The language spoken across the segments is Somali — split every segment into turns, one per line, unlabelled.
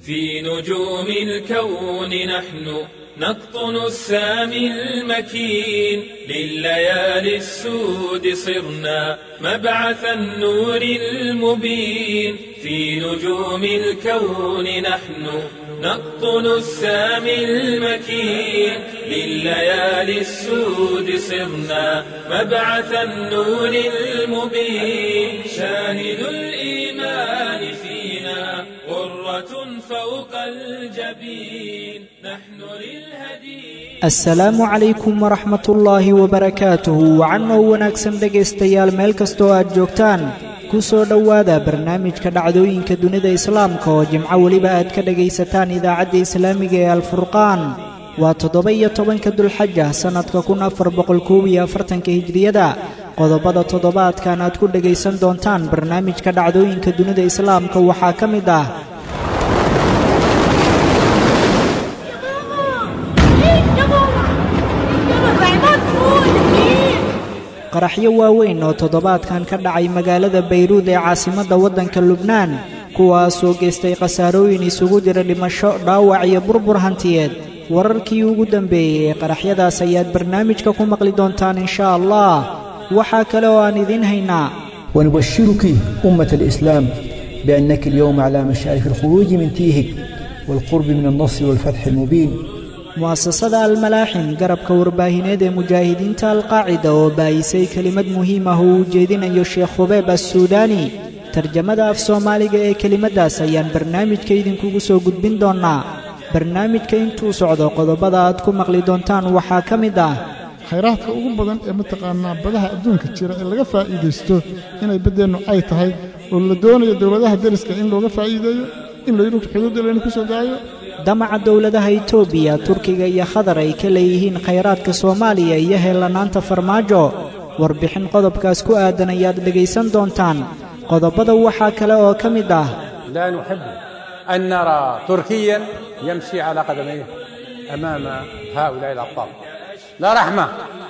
في نجوم الكون نحن نقطن السامي المكين لليالي السود صرنا مبعث النور المبين في نجوم الكون نحن نقطن السامي المكين لليالي السود صرنا مبعث النور المبين شاهد الإيمان فينا غرة فوق الجبين نحن للهدي
asalaamu calaykum waraxmat ullaahi wabarakaatuhu wacanoo wanaagsan dhegaystayaal meel kastoo aad joogtaan ku soo dhowaada barnaamijka dhacdooyinka dunida islaamka oo jimco weliba aad ka dhegaysataan idaacadda islaamiga ee alfurqaan waa toddoba iyo tobanka dulxaja sannadka kun afar boqol koob iyo afartanka hijriyada qodobada toddobaadkan aad ku dhegaysan doontaan barnaamijka dhacdooyinka dunida islaamka waxaa ka mid ah qaraxyo waaweyn oo toddobaadkan ka dhacay magaalada bayruud ee caasimadda waddanka lubnaan kuwaasoo geystay khasaarooyin isugu jira dhimasho dhaawac iyo burbur hantiyeed wararkii ugu dambeeyey ee qaraxyadaas ayaad barnaamijka ku maqli doontaan inshaa allah waxaa kale oo aan idiin haynaa
ونبشرك أمة الإسلام بأنك اليوم على مشارف الخروج من تيهك والقرب من النصر والفتح المبين
mu'asasada almalaaxim garabka warbaahineed ee mujaahidiinta alqaacida oo baayisay kelimad muhiim ah oo uu jeedinayo sheekh khubeeb assuudaani tarjamada af soomaaliga ee kelimaddaas ayaan barnaamijka idinkugu soo gudbin doonnaa barnaamijka intuu socdo qodobada aad ku maqli doontaan waxaa ka mid ah
khayraadka ugu badan ee mataqaanaa badaha adduunka jira ee laga faa'iidaysto inay baddeennu ay tahay oo la doonayo dowladaha deriska in looga faa'iideeyo in layidhu xuduudda laynu ku soo daayo
damaca dowladaha itoobiya turkiga iyo khadar ay ka leeyihiin khayraadka soomaaliya iyo heellanaanta farmaajo warbixin qodobkaas ku aadan ayaad dhegaysan doontaan qodobada waxaa kale oo ka mid ah
لا نحب أن نرى تركيا يمشي على قدميه أمام هؤلاء الأبطال لا رحمة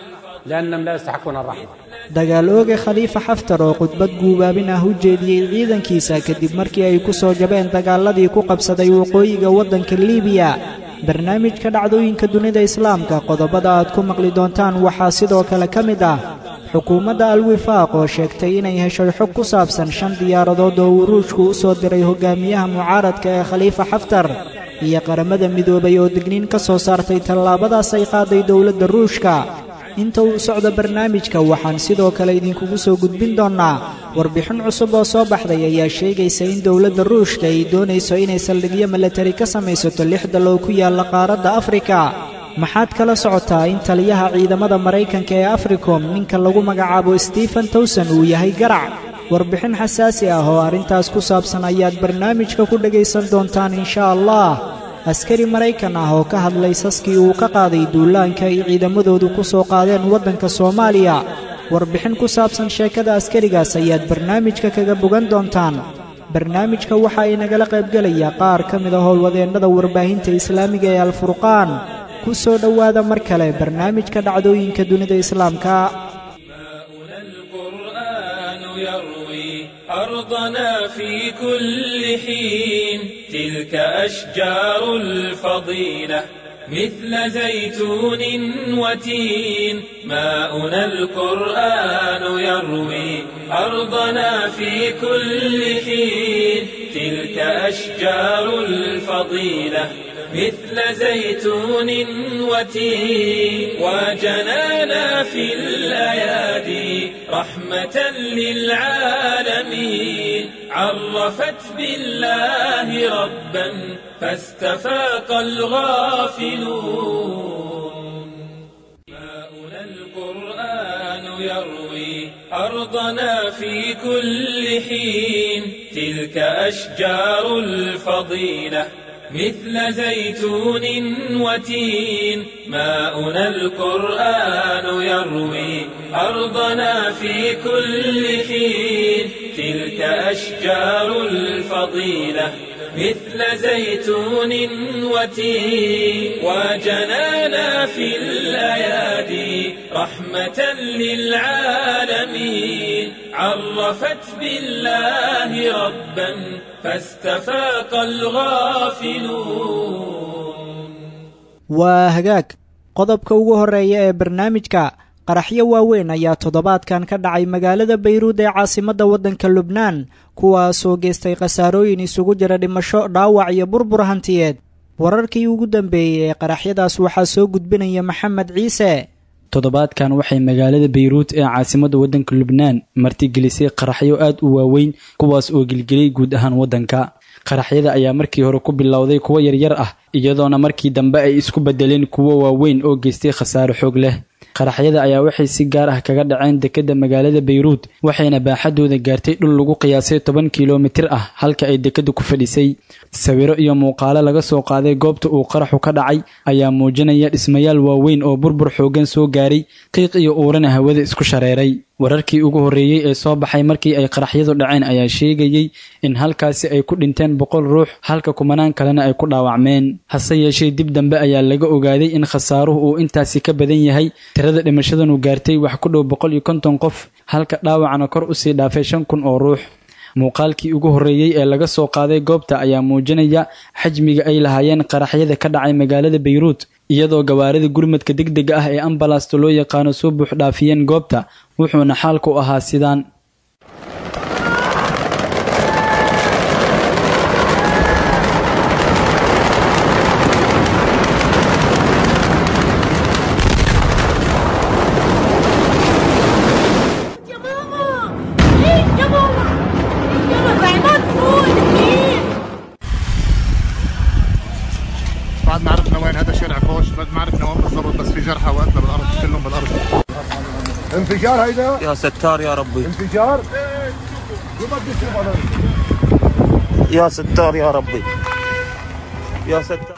لأنهم لا يستحقون الرحمة
dagaal ooge khaliifa xaftar oo khudbad guubaabin ah u jeediyey ciidankiisa kadib markii ay ku soo jabeen dagaaladii ku qabsaday waqooyiga waddanka liibiya barnaamijka dhacdooyinka dunida islaamka qodobada aad ku maqli doontaan waxaa sidoo kale ka mid ah xukuumadda alwifaaq oo sheegtay inay heshay xog ku saabsan shan diyaaradood oo uu ruushku u soo diray hogaamiyaha mucaaradka ee khaliifa xaftar iyo qaramada midoobay oo digniin ka soo saartay tallaabadaas ay qaaday dowladda ruushka inta uu socdo barnaamijka waxaan sidoo kale idinkugu soo gudbin doonnaa warbixin cusub oo soo baxday ayaa sheegaysa in dowladda ruushka ay doonayso inay saldhigyo milatari ka samaysato lix dalow ku yaalla qaaradda afrika maxaad kala socotaa in taliyaha ciidamada maraykanka ee africom ninka lagu magacaabo stephen towson uu yahay garac warbixin xasaasi ah oo arrintaas ku saabsan ayaad barnaamijka ku dhegaysan doontaan inshaa allah askari maraykan ah oo ka hadlay saskii uu ka qaaday duulaanka ay ciidamadoodu ku soo qaadeen waddanka soomaaliya warbixin ku saabsan sheekada askarigaas ayaad barnaamijka kaga bogan doontaan barnaamijka waxa ay nagala qaybgelaya qaar ka mid a howlwadeennada warbaahinta islaamiga ee alfurqaan ku soo dhowaada mar kale barnaamijka dhacdooyinka dunida islaamka
ماؤنا القرآن يروي أرضنا في كل حين تلك أشجار الفضيلة مثل زيتون وتين ماؤنا القرآن يروي أرضنا في كل حين تلك أشجار الفضيلة مثل زيتون وتين وجنانا في الأيادي رحمة للعالمين عرفت بالله ربا فاستفاق الغافلون ماؤنا القرآن يروي أرضنا في كل حين تلك أشجار الفضيلة مثل زيتون وتين ماؤنا القرآن يروي أرضنا في كل حين تلك أشجار الفضيلة مثل زيتون وتين وجنانا في الأيادي رحمة للعالمين عرفت بالله ربا فاستفاق الغافلون
waa hagaag qodobka ugu horreeya ee barnaamijka qaraxyo waaweyn ayaa toddobaadkan ka dhacay magaalada bayruud ee caasimadda waddanka lubnaan kuwaasoo geystay khasaarooyin isugu jira dhimasho dhaawac iyo burbur hantiyeed wararkii ugu dambeeyey ee qaraxyadaas waxaa soo gudbinaya maxamed ciise
toddobaadkan waxay magaalada bayruut ee caasimadda waddanka lubnaan martigelisay qaraxyo aad u waaweyn kuwaas oo gelgeliyey guud ahaan waddanka qaraxyada ayaa markii hore ku bilowday kuwo yaryar ah iyadoona markii dambe ay isku bedeleen kuwo waaweyn oo geystay khasaaro xoog leh qaraxyada ayaa waxay si gaar ah kaga dhaceen dekedda magaalada bayruud waxayna baaxadooda gaartay dhul lagu qiyaasay toban kilomitir ah halka ay dekedda ku fadhisay sawiro iyo muuqaalo laga soo qaaday goobta uu qaraxu ka dhacay ayaa muujinaya dhismayaal waaweyn oo burbur xooggan soo gaaray qiiq iyo uurana hawada isku shareeray wararkii ugu horreeyey ee soo baxay markii ay qaraxyadu dhaceen ayaa sheegayey in halkaasi ay ku dhinteen boqol ruux halka kumanaan kalena ay ku dhaawacmeen hase yeeshee dib dambe ayaa laga ogaaday in khasaaruhu uu intaasi ka badan yahay tirada dhimashadanu gaartay wax ku dhow boqol iyo konton qof halka dhaawacna kor usii dhaafay shan kun oo ruux muuqaalkii ugu horreeyey ee laga soo qaaday goobta ayaa muujinaya xajmiga ay lahaayeen qaraxyada ka dhacay magaalada bayruut iyadoo gawaarida gurmadka degdega ah ee ambalasta loo yaqaano soo buux dhaafiyeen goobta wuxuuna xaalku ahaa sidaan
يا ماما ايه يا ماما يا ماما عماد فوق الحين
بعد ما عرفنا وين هذا شارع فوش بعد ما عرفنا وين بالضبط بس في جرحى وقتنا بالارض كلهم بالارض انفجار هيدا
يا ستار يا ربي
انفجار
يا ستار يا ربي يا ستار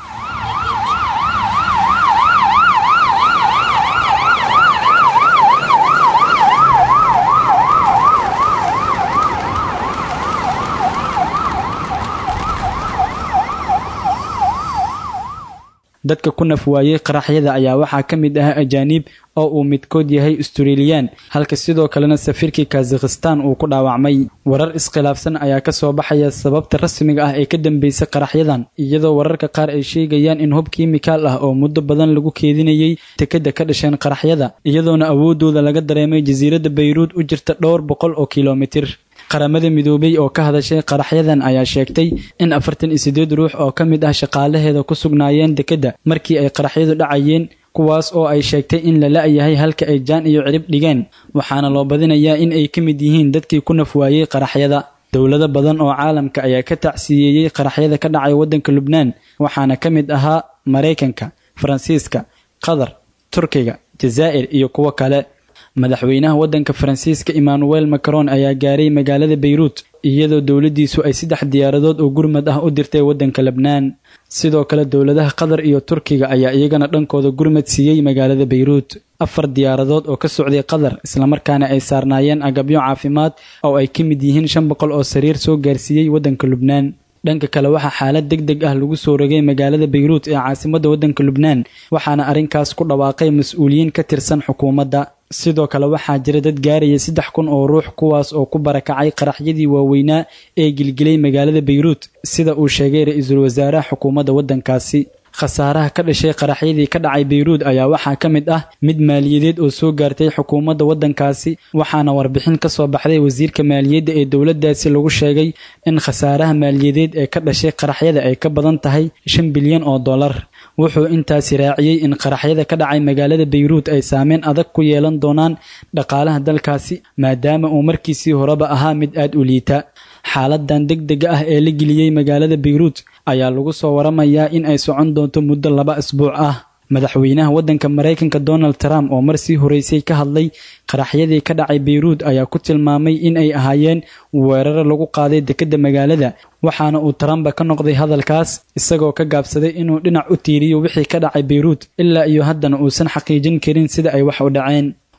dadka ku naf waayey qaraxyada ayaa waxaa ka mid ah ajaaniib oo uu midkood yahay australiyan halka sidoo kalena safiirkii kazakhistan uu ku dhaawacmay warar iskhilaafsan ayaa ka soo baxaya sababta rasmiga ah ee ka dambeysay qaraxyadan iyadoo wararka qaar ay sheegayaan in hub kiimikaal ah oo muddo badan lagu keedinayay tekada ka dhasheen qaraxyada iyadoona awoodooda laga dareemay jasiiradda bayruud u jirta dhowr boqol oo kilomitir qaramada midoobay oo ka hadashay qaraxyadan ayaa sheegtay in afartan iyo siddeed ruux oo ka mid ah shaqaalaheeda ku sugnaayeen dekedda markii ay qaraxyadu dhacayeen kuwaas oo ay sheegtay in la la-yahay halka ay jaan iyo cirib dhigeen waxaana loo badinayaa in ay ka mid yihiin dadkii ku naf waayey qaraxyada dowlado badan oo caalamka ayaa ka tacsiyeeyey qaraxyada ka dhacay waddanka lubnaan waxaana ka mid ahaa maraykanka faransiiska qatar turkiga jazaa'ir iyo kuwo kale madaxweynaha waddanka faransiiska emmanuel macron ayaa gaaray magaalada bayruut iyadoo dowladdiisu ay saddex diyaaradood oo gurmad ah u dirtay waddanka lebnaan sidoo kale dowladaha qatar iyo turkiga ayaa iyagana dhankooda gurmad siiyey magaalada bayruut afar diyaaradood oo ka socday qatar islamarkaana ay saarnaayeen agabyo caafimaad oo ay ka mid yihiin shan boqol oo sariir soo gaarsiiyey waddanka lubnaan dhanka kale waxaa xaalad deg deg ah lagu soo rogay magaalada bayruut ee caasimadda waddanka lubnaan waxaana arrinkaas ku dhawaaqay mas-uuliyiin ka tirsan xukuumadda sidoo kale waxaa jira dad gaaraya saddex kun oo ruux kuwaas oo ku barakacay qaraxyadii waaweynaa ee gilgilay magaalada bayruut sida uu sheegay ra-iisul wasaaraha xukuumadda waddankaasi khasaaraha ka dhashay qaraxyadii ka dhacay bayruud ayaa waxaa ka mid ah mid maaliyadeed oo soo gaartay xukuumadda waddankaasi waxaana warbixin ka soo baxday wasiirka maaliyadda ee dowladdaasi lagu sheegay in khasaaraha maaliyadeed ee ka dhashay qaraxyada ay ka badan tahay shan bilyan oo dollar wuxuu intaasi raaciyey in qaraxyada ka dhacay magaalada bayruut ay saameyn adag ku yeelan doonaan dhaqaalaha dalkaasi maadaama uu markiisii horeba ahaa mid aad u liita xaaladan deg dega ah ee la geliyey magaalada bayruut ayaa lagu soo waramayaa in ay socon doonto muddo laba asbuuc ah madaxweynaha waddanka maraykanka donald trump oo mar sii horeysay ka hadlay qaraxyadii ka dhacay bayruut ayaa ku tilmaamay in ay ahaayeen weeraro lagu qaaday dekedda magaalada waxaana uu trumpa ka noqday hadalkaas isagoo ka gaabsaday inuu dhinac u tiiriyo wixii ka dhacay bayruut ilaa iyo haddana uusan xaqiijin karin sida ay wax u dhaceen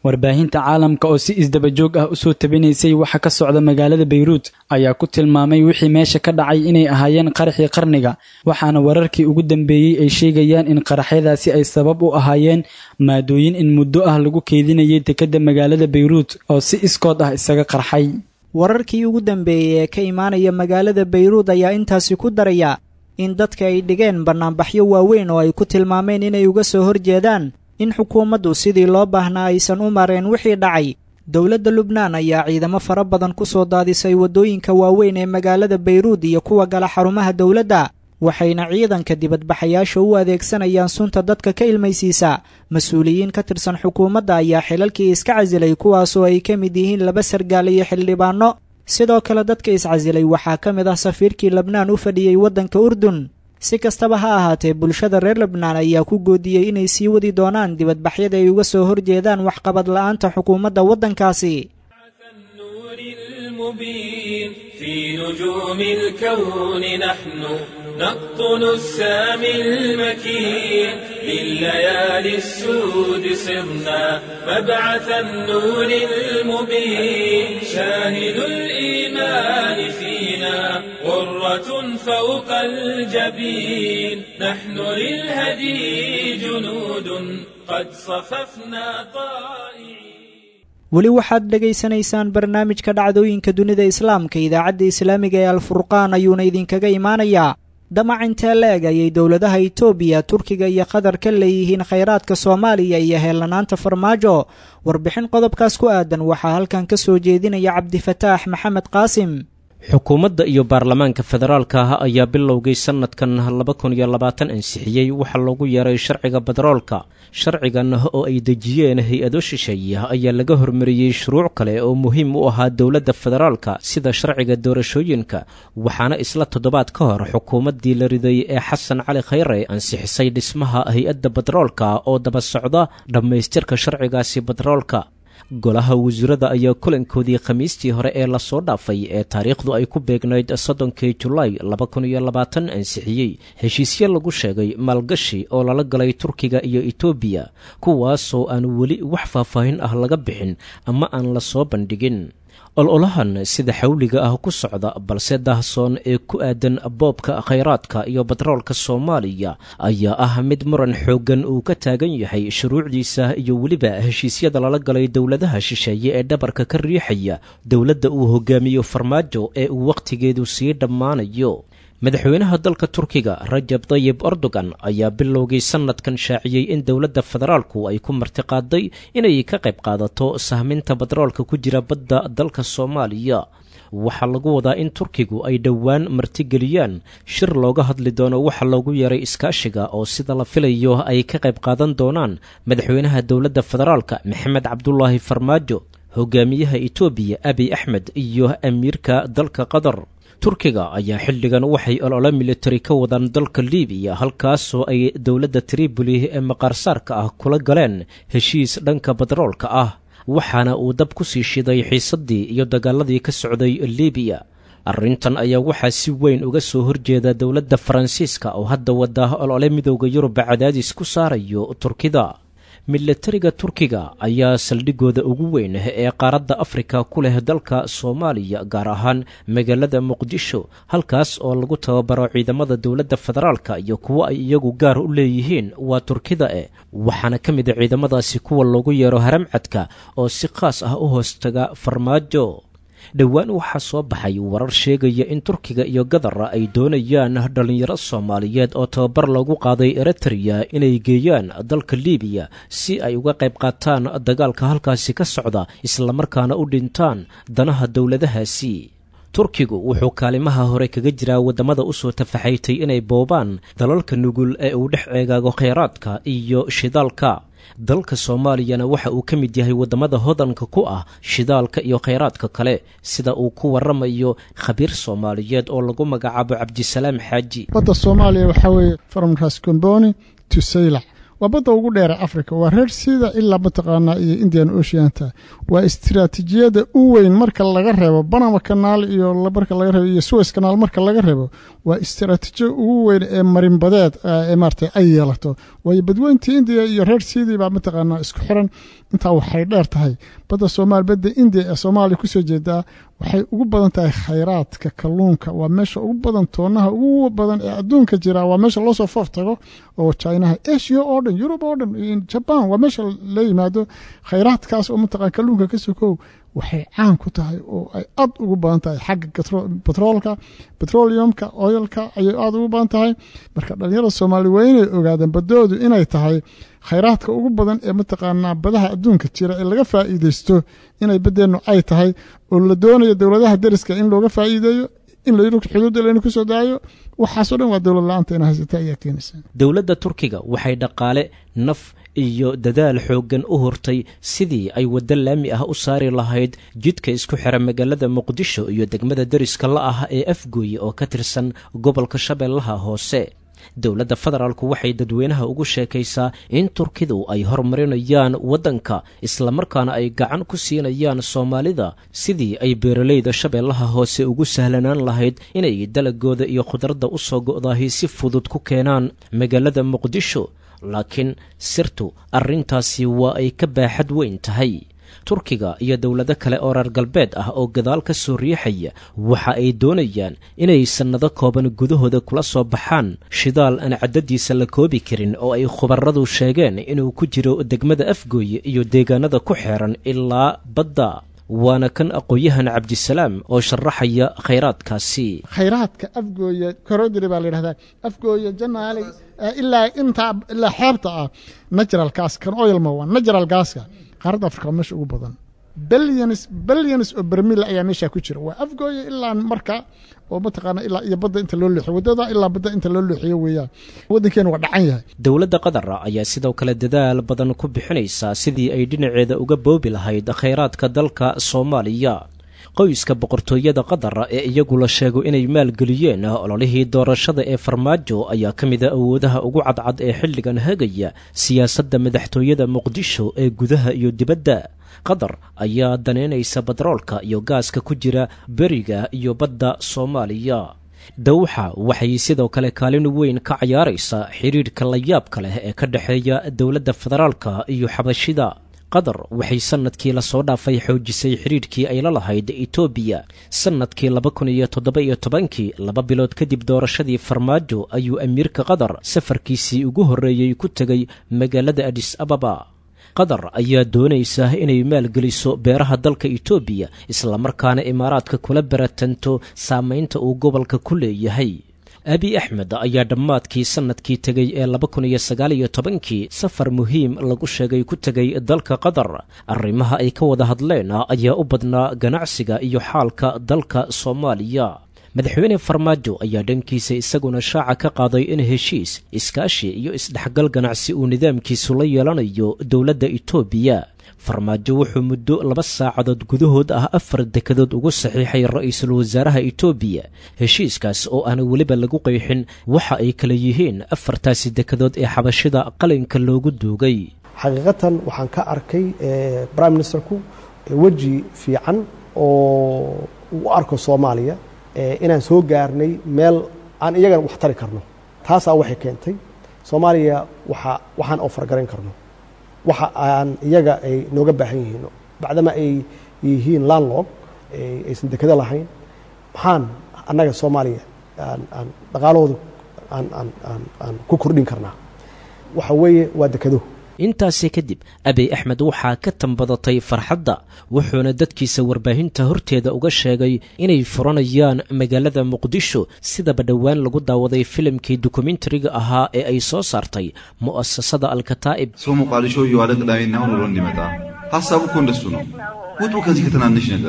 warbaahinta caalamka oo si isdabajoog ah usoo tabinaysay waxa ka socda magaalada bayruut ayaa ku tilmaamay wixii meesha ka dhacay inay ahaayeen qaraxii qarniga waxaana wararkii ugu dambeeyey ay sheegayaan in qaraxyadaasi ay sabab u ahaayeen maadooyin in muddo ah lagu keedinayay dekedda magaalada bayruut oo si iskood ah isaga qarxay
wararkii ugu dambeeyey ee ka imaanaya magaalada bayruud ayaa intaasi ku daraya in dadka ay dhigeen bannaanbaxyo waaweyn oo ay ku tilmaameen inay uga soo horjeedaan in xukuumaddu sidii loo baahnaa aysan u mareen wixii dhacay dowladda lubnaan ayaa ciidamo fara badan ku soo daadisay waddooyinka waaweyn ee magaalada bayruud iyo kuwa gala xarumaha dowladda waxayna ciidanka dibadbaxayaasha u adeegsanayaan sunta dadka ka ilmaysiisa mas-uuliyiin ka tirsan xukuumadda ayaa xilalkii iska casilay kuwaasoo ay ka mid yihiin laba sargaal iyo xildhibaanno sidoo kale dadka iscasilay waxaa ka mid ah safiirkii lebnaan u fadhiyey waddanka urdun si kastaba ha ahaatee bulshada reer lebnaan ayaa ku goodiyey inay sii wadi doonaan dibadbaxyada ay uga soo horjeedaan waxqabad la'aanta xukuumadda waddankaasi
المبين في نجوم الكون نحن نقطن السامي المكين لليالي السود صرنا مبعث النور المبين شاهد الإيمان فينا غرة فوق الجبين نحن للهدي جنود قد صففنا طائعين
weli waxaad dhegaysanaysaan barnaamijka dhacdooyinka dunida islaamka idaacadda islaamiga ee alfurqaan ayuuna idinkaga imaanayaa damac intee la-eg ayay dowladaha itoobiya turkiga iyo qatar ka leeyihiin khayraadka soomaaliya iyo heellanaanta farmaajo warbixin qodobkaas ku aadan waxaa halkan ka soo jeedinaya cabdifataax maxamed qaasim
xukuumadda iyo baarlamaanka federaalka ah ayaa bilowgay sanadkan laba kun iyo labaatan ansixiyey waxaa loogu yeeray sharciga bederoolka sharcigan oo ay dejiyeen hay-ado shisheeye ayaa laga hormariyey shuruuc kale oo muhiim u ahaa dowladda federaalka sida sharciga doorashooyinka waxaana isla toddobaad ka hor xukuumaddii la riday ee xasan cali khayre ansixisay dhismaha hay-adda bederoolka oo daba socda dhammaystirka sharcigaasi bederoolka golaha wasiirada ayaa kulankoodii khamiistii hore ee lasoo dhaafay ee taariikhdu ay ku beegnayd soddonkii julaay laba kun iyo labaatan ansixiyey heshiisyo lagu sheegay maalgashi oo lala galay turkiga iyo etoobiya kuwaasoo aan weli wax faahfaahin ah laga bixin ama aan la soo bandhigin ololahan sida xawliga ah ku socda balse daahsoon ee ku aadan boobka khayraadka iyo batroolka soomaaliya ayaa ah mid muran xooggan uu ka taagan yahay shuruucdiisa iyo weliba heshiisyada lala galay dowladaha shisheeye ee dhabarka ka riixaya dowladda uu hogaamiyo farmaajo ee uu wakhtigeedu sii dhammaanayo madaxweynaha dalka turkiga rajab tayib erdogan ayaa bilowgii sanadkan shaaciyey in dowladda federaalku ay ku martiqaaday inay ka qayb qaadato sahminta batroolka ku jira badda dalka soomaaliya waxaa lagu wadaa in turkigu ay dhowaan martigeliyaan shir looga hadli doono waxa loogu yeeray iskaashiga oo sida la filayo ay ka qayb qaadan doonaan madaxweynaha dowladda federaalka maxamed cabdulaahi farmaajo hogaamiyaha etoobiya abiy axmed iyo amiirka dalka qatar turkiga ayaa xilligan waxay olole militari ka wadaan dalka libiya halkaasoo ay dowladda triboli ee maqaarsaarka ah kula galeen heshiis dhanka batroolka ah waxaana uu dab ku sii shiday xiisaddii iyo dagaaladii ka socday libiya arrintan ayaa waxaa si weyn uga soo horjeeda dowladda faransiiska oo hadda wada olole midooda yurub cadaadis ku saarayo turkida milatariga turkiga ayaa saldhigooda ugu weyn ee qaaradda afrika ku leh dalka soomaaliya gaar ahaan magaalada muqdisho halkaas oo lagu tababaro ciidamada dowladda federaalka iyo kuwo ay iyagu gaar u leeyihiin waa turkida e waxaana ka mid a ciidamadaasi kuwa loogu yeero haramcadka oo si khaas ah u hoostaga farmaajo dhowaan waxaa soo baxay warar sheegaya in turkiga iyo gadara ay doonayaan dhallinyaro soomaaliyeed oo tababar loogu qaaday eritreya inay geeyaan dalka libiya si ay uga qayb qaataan dagaalka halkaasi ka socda islamarkaana u dhintaan danaha dowladahaasi turkigu wuxuu kaalimaha hore kaga jiraa waddamada usoo tafaxaytay inay boobaan dalalka nugul ee uu dhex eegaago khayraadka iyo shidaalka dalka soomaaliyana waxa uu ka mid yahay waddamada hodanka ku ah shidaalka iyo khayraadka kale sida uu ku waramayo khabiir soomaaliyeed oo lagu magacaabo cabdisalaam xaaji
badda soomaaliya waxaa weeye from raskomboni to saylac waa badda ugu dheere africa waa reer sida ilaa mataqaanaa iyo indian oceanta waa istiraatiijiyada u weyn marka laga reebo banama kanaal iyo marka laga reebo iyo suez kanaal marka laga reebo waa istiraatiijiya ugu weyn ee marinbadeed ee maarata ay yeelato waayo badweyntii indiya iyo reer sidii baa mataqaanaa isku xiran intaa waxay dheer tahay badda soomaali badda indiya ee soomaaliya kusoo jeedaa waxay ugu badan tahay khayraadka kalluunka waa meesha ugu badan toonaha ugu badan ee adduunka jira waa meesha loosoo foof tago oo chinaha asia oo dhan yurub oo dhan jaban waa meesha la yimaado khayraadkaas oo mataqaan kalluunka ka sokow waxay caan ku tahay oo ay aad ugu badan tahay xagga batroolka petroleumka oilka ayay aad ugu badan tahay marka dhalinyarada soomaali waa inay ogaadeen badoodu inay tahay khayraadka ugu badan ee mataqaanaa badaha adduunka jira ee laga faa'iideysto inay baddeennu ay tahay oo la doonayo dowladaha deriska in looga faa'iideeyo in layidhi xuduudda laynu ku soo daayo waxaasoo dhan waa dowlad la-aanta ina haysata ayaa keenaysa
dowladda turkiga waxay dhaqaale naf iyo dadaal xooggan u hortay sidii ay waddo laami ah u saari lahayd jidka isku xira magaalada muqdisho iyo degmada deriska la ah ee afgooye oo ka tirsan gobolka shabeellaha hoose dowladda federaalku waxay dadweynaha ugu sheekaysaa in turkidu ay horumarinayaan waddanka islamarkaana ay gacan ku siinayaan soomaalida sidii ay beeralayda shabeellaha hoose ugu sahlanaan lahayd inay dalagooda iyo khudradda u soo go'daahi si fudud ku keenaan magaalada muqdisho laakiin sirtu arrintaasi waa ay ka baaxad weyn tahay turkiga iyo dowlado kale oo reer galbeed ah oo gadaal ka soo riixaya waxa ay doonayaan inay sannado kooban gudahooda kula soo baxaan shidaal aan caddadiisa la koobi karin oo ay khubaradu sheegeen inuu ku jiro degmada afgooye iyo deegaanada ku xeeran ilaa badda waana kan aqoon-yahan cabdisalaam oo sharaxaya khayraadkaasi
khayraadka afgooye korodiri baa la yidhahdaa afgooye janaali ilaa intaa ilaa xeebta ah natural gas kan oilma waa natural gaska qaaradda afrika waa meesha ugu badan billions billions oo bermil ayaa meesha ku jira waa afgooye ilaa marka oo mataqaana ilaa iyo badda inta loo leexiyo waddada ilaa badda inta loo leexiyo weeyaan waddankeenu waa dhacan yahay
dowladda qatar ayaa sidoo kale dadaal badan ku bixinaysaa sidii ay dhinaceeda uga boobi lahayd khayraadka dalka soomaaliya qoyska boqortooyada qatar ee iyagu la sheego inay maalgeliyeen ololihii doorashada ee farmaajo ayaa ka mida awoodaha ugu cadcad ee xilligan hagaya siyaasadda madaxtooyada muqdisho ee gudaha iyo dibadda qatar ayaa daneynaysa batroolka iyo gaaska ku jira beriga iyo badda soomaaliya dawxa waxay sidoo kale kaalin weyn ka cayaaraysaa xidhiidhka layaabka leh ee ka dhexeeya dowladda federaalka iyo xabashida qatar waxay sannadkii lasoo dhaafay xoojisay xidhiidhkii ay la lahayd etoobiya sannadkii laba kun iyo toddoba iyo tobankii laba bilood kadib doorashadii farmaajo ayuu amiirka qatar safarkiisii ugu horreeyey ku tegay magaalada adis ababa qatar ayaa doonaysa inay maalgeliso beeraha dalka etoobiya islamarkaana imaaraadka kula baratanto saamaynta uu gobolka ku leeyahay abi axmed ayaa dhammaadkii sannadkii tegey ee laba kun iyo sagaal iyo tobankii safar muhiim lagu sheegay ku tegay dalka qatar arrimaha ay ka wada hadleen ayaa u badnaa ganacsiga iyo xaalka dalka soomaaliya madaxweyne farmaajo ayaa dhankiisa isaguna shaaca ka qaaday in heshiis iskaashi iyo isdhexgal ganacsi uu nidaamkiisu la yeelanayo dowladda etoobiya farmaajo wuxuu muddo laba saacadood gudahood ah afar dekadood ugu saxiixay ra-iisul wasaaraha etoobiya heshiiskaas oo aan weliba lagu qeexin waxa ay kala yihiin afartaasi dekadood ee xabashida qalinka loogu duugay
xaqiiqatan waxaan ka arkay prime ministerku weji fiican oo u arko soomaaliya inaan soo gaarnay meel aan iyagana wax tari karno taasaa waxay keentay soomaaliya waa waxaan ofargarayn karno waxa aan iyaga ay nooga baahan yihiin bacdama ay yihiin landlog aysan dekado lahayn maxaan annaga soomaaliya aan dhaqaalahooda aan ku kordhin karnaa waxa weeye waa dekado
intaasi kadib abiy axmed waxaa ka tambadatay farxadda wuxuuna dadkiisa warbaahinta horteeda uga sheegay inay furanayaan magaalada muqdisho sidaba dhowaan lagu daawaday filimkii dokumentariga ahaa ee ay soo saartay mu'asasada alkataa'ib
ሰው ሞቃዲሾ እየዋለ ቅዳሜና እሁድ ውሎ እንዲመጣ ሀሳቡ እኮ እንደሱ ነው። ውጡ ከዚህ ከትናንሽ ነገር።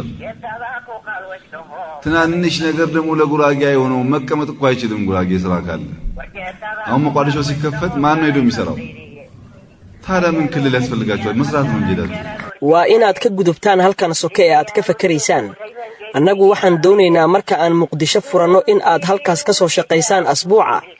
ትናንሽ ነገር ደግሞ ለጉራጌ የሆነው መቀመጥ እኮ አይችልም። ጉራጌ ስራ ካለ አሁን ሞቃዲሾ ሲከፈት ማን ነው ሄዶ የሚሰራው? ታዲያ ምን ክልል ያስፈልጋቸዋል? መስራት ነው እንጂ ሄዳችሁ
waa inaad ka gudubtaan halkan soke ee aad ka fakaraysaan annagu waxaan doonaynaa marka aan muqdisho furanno in aad halkaas ka soo shaqaysaan asbuuca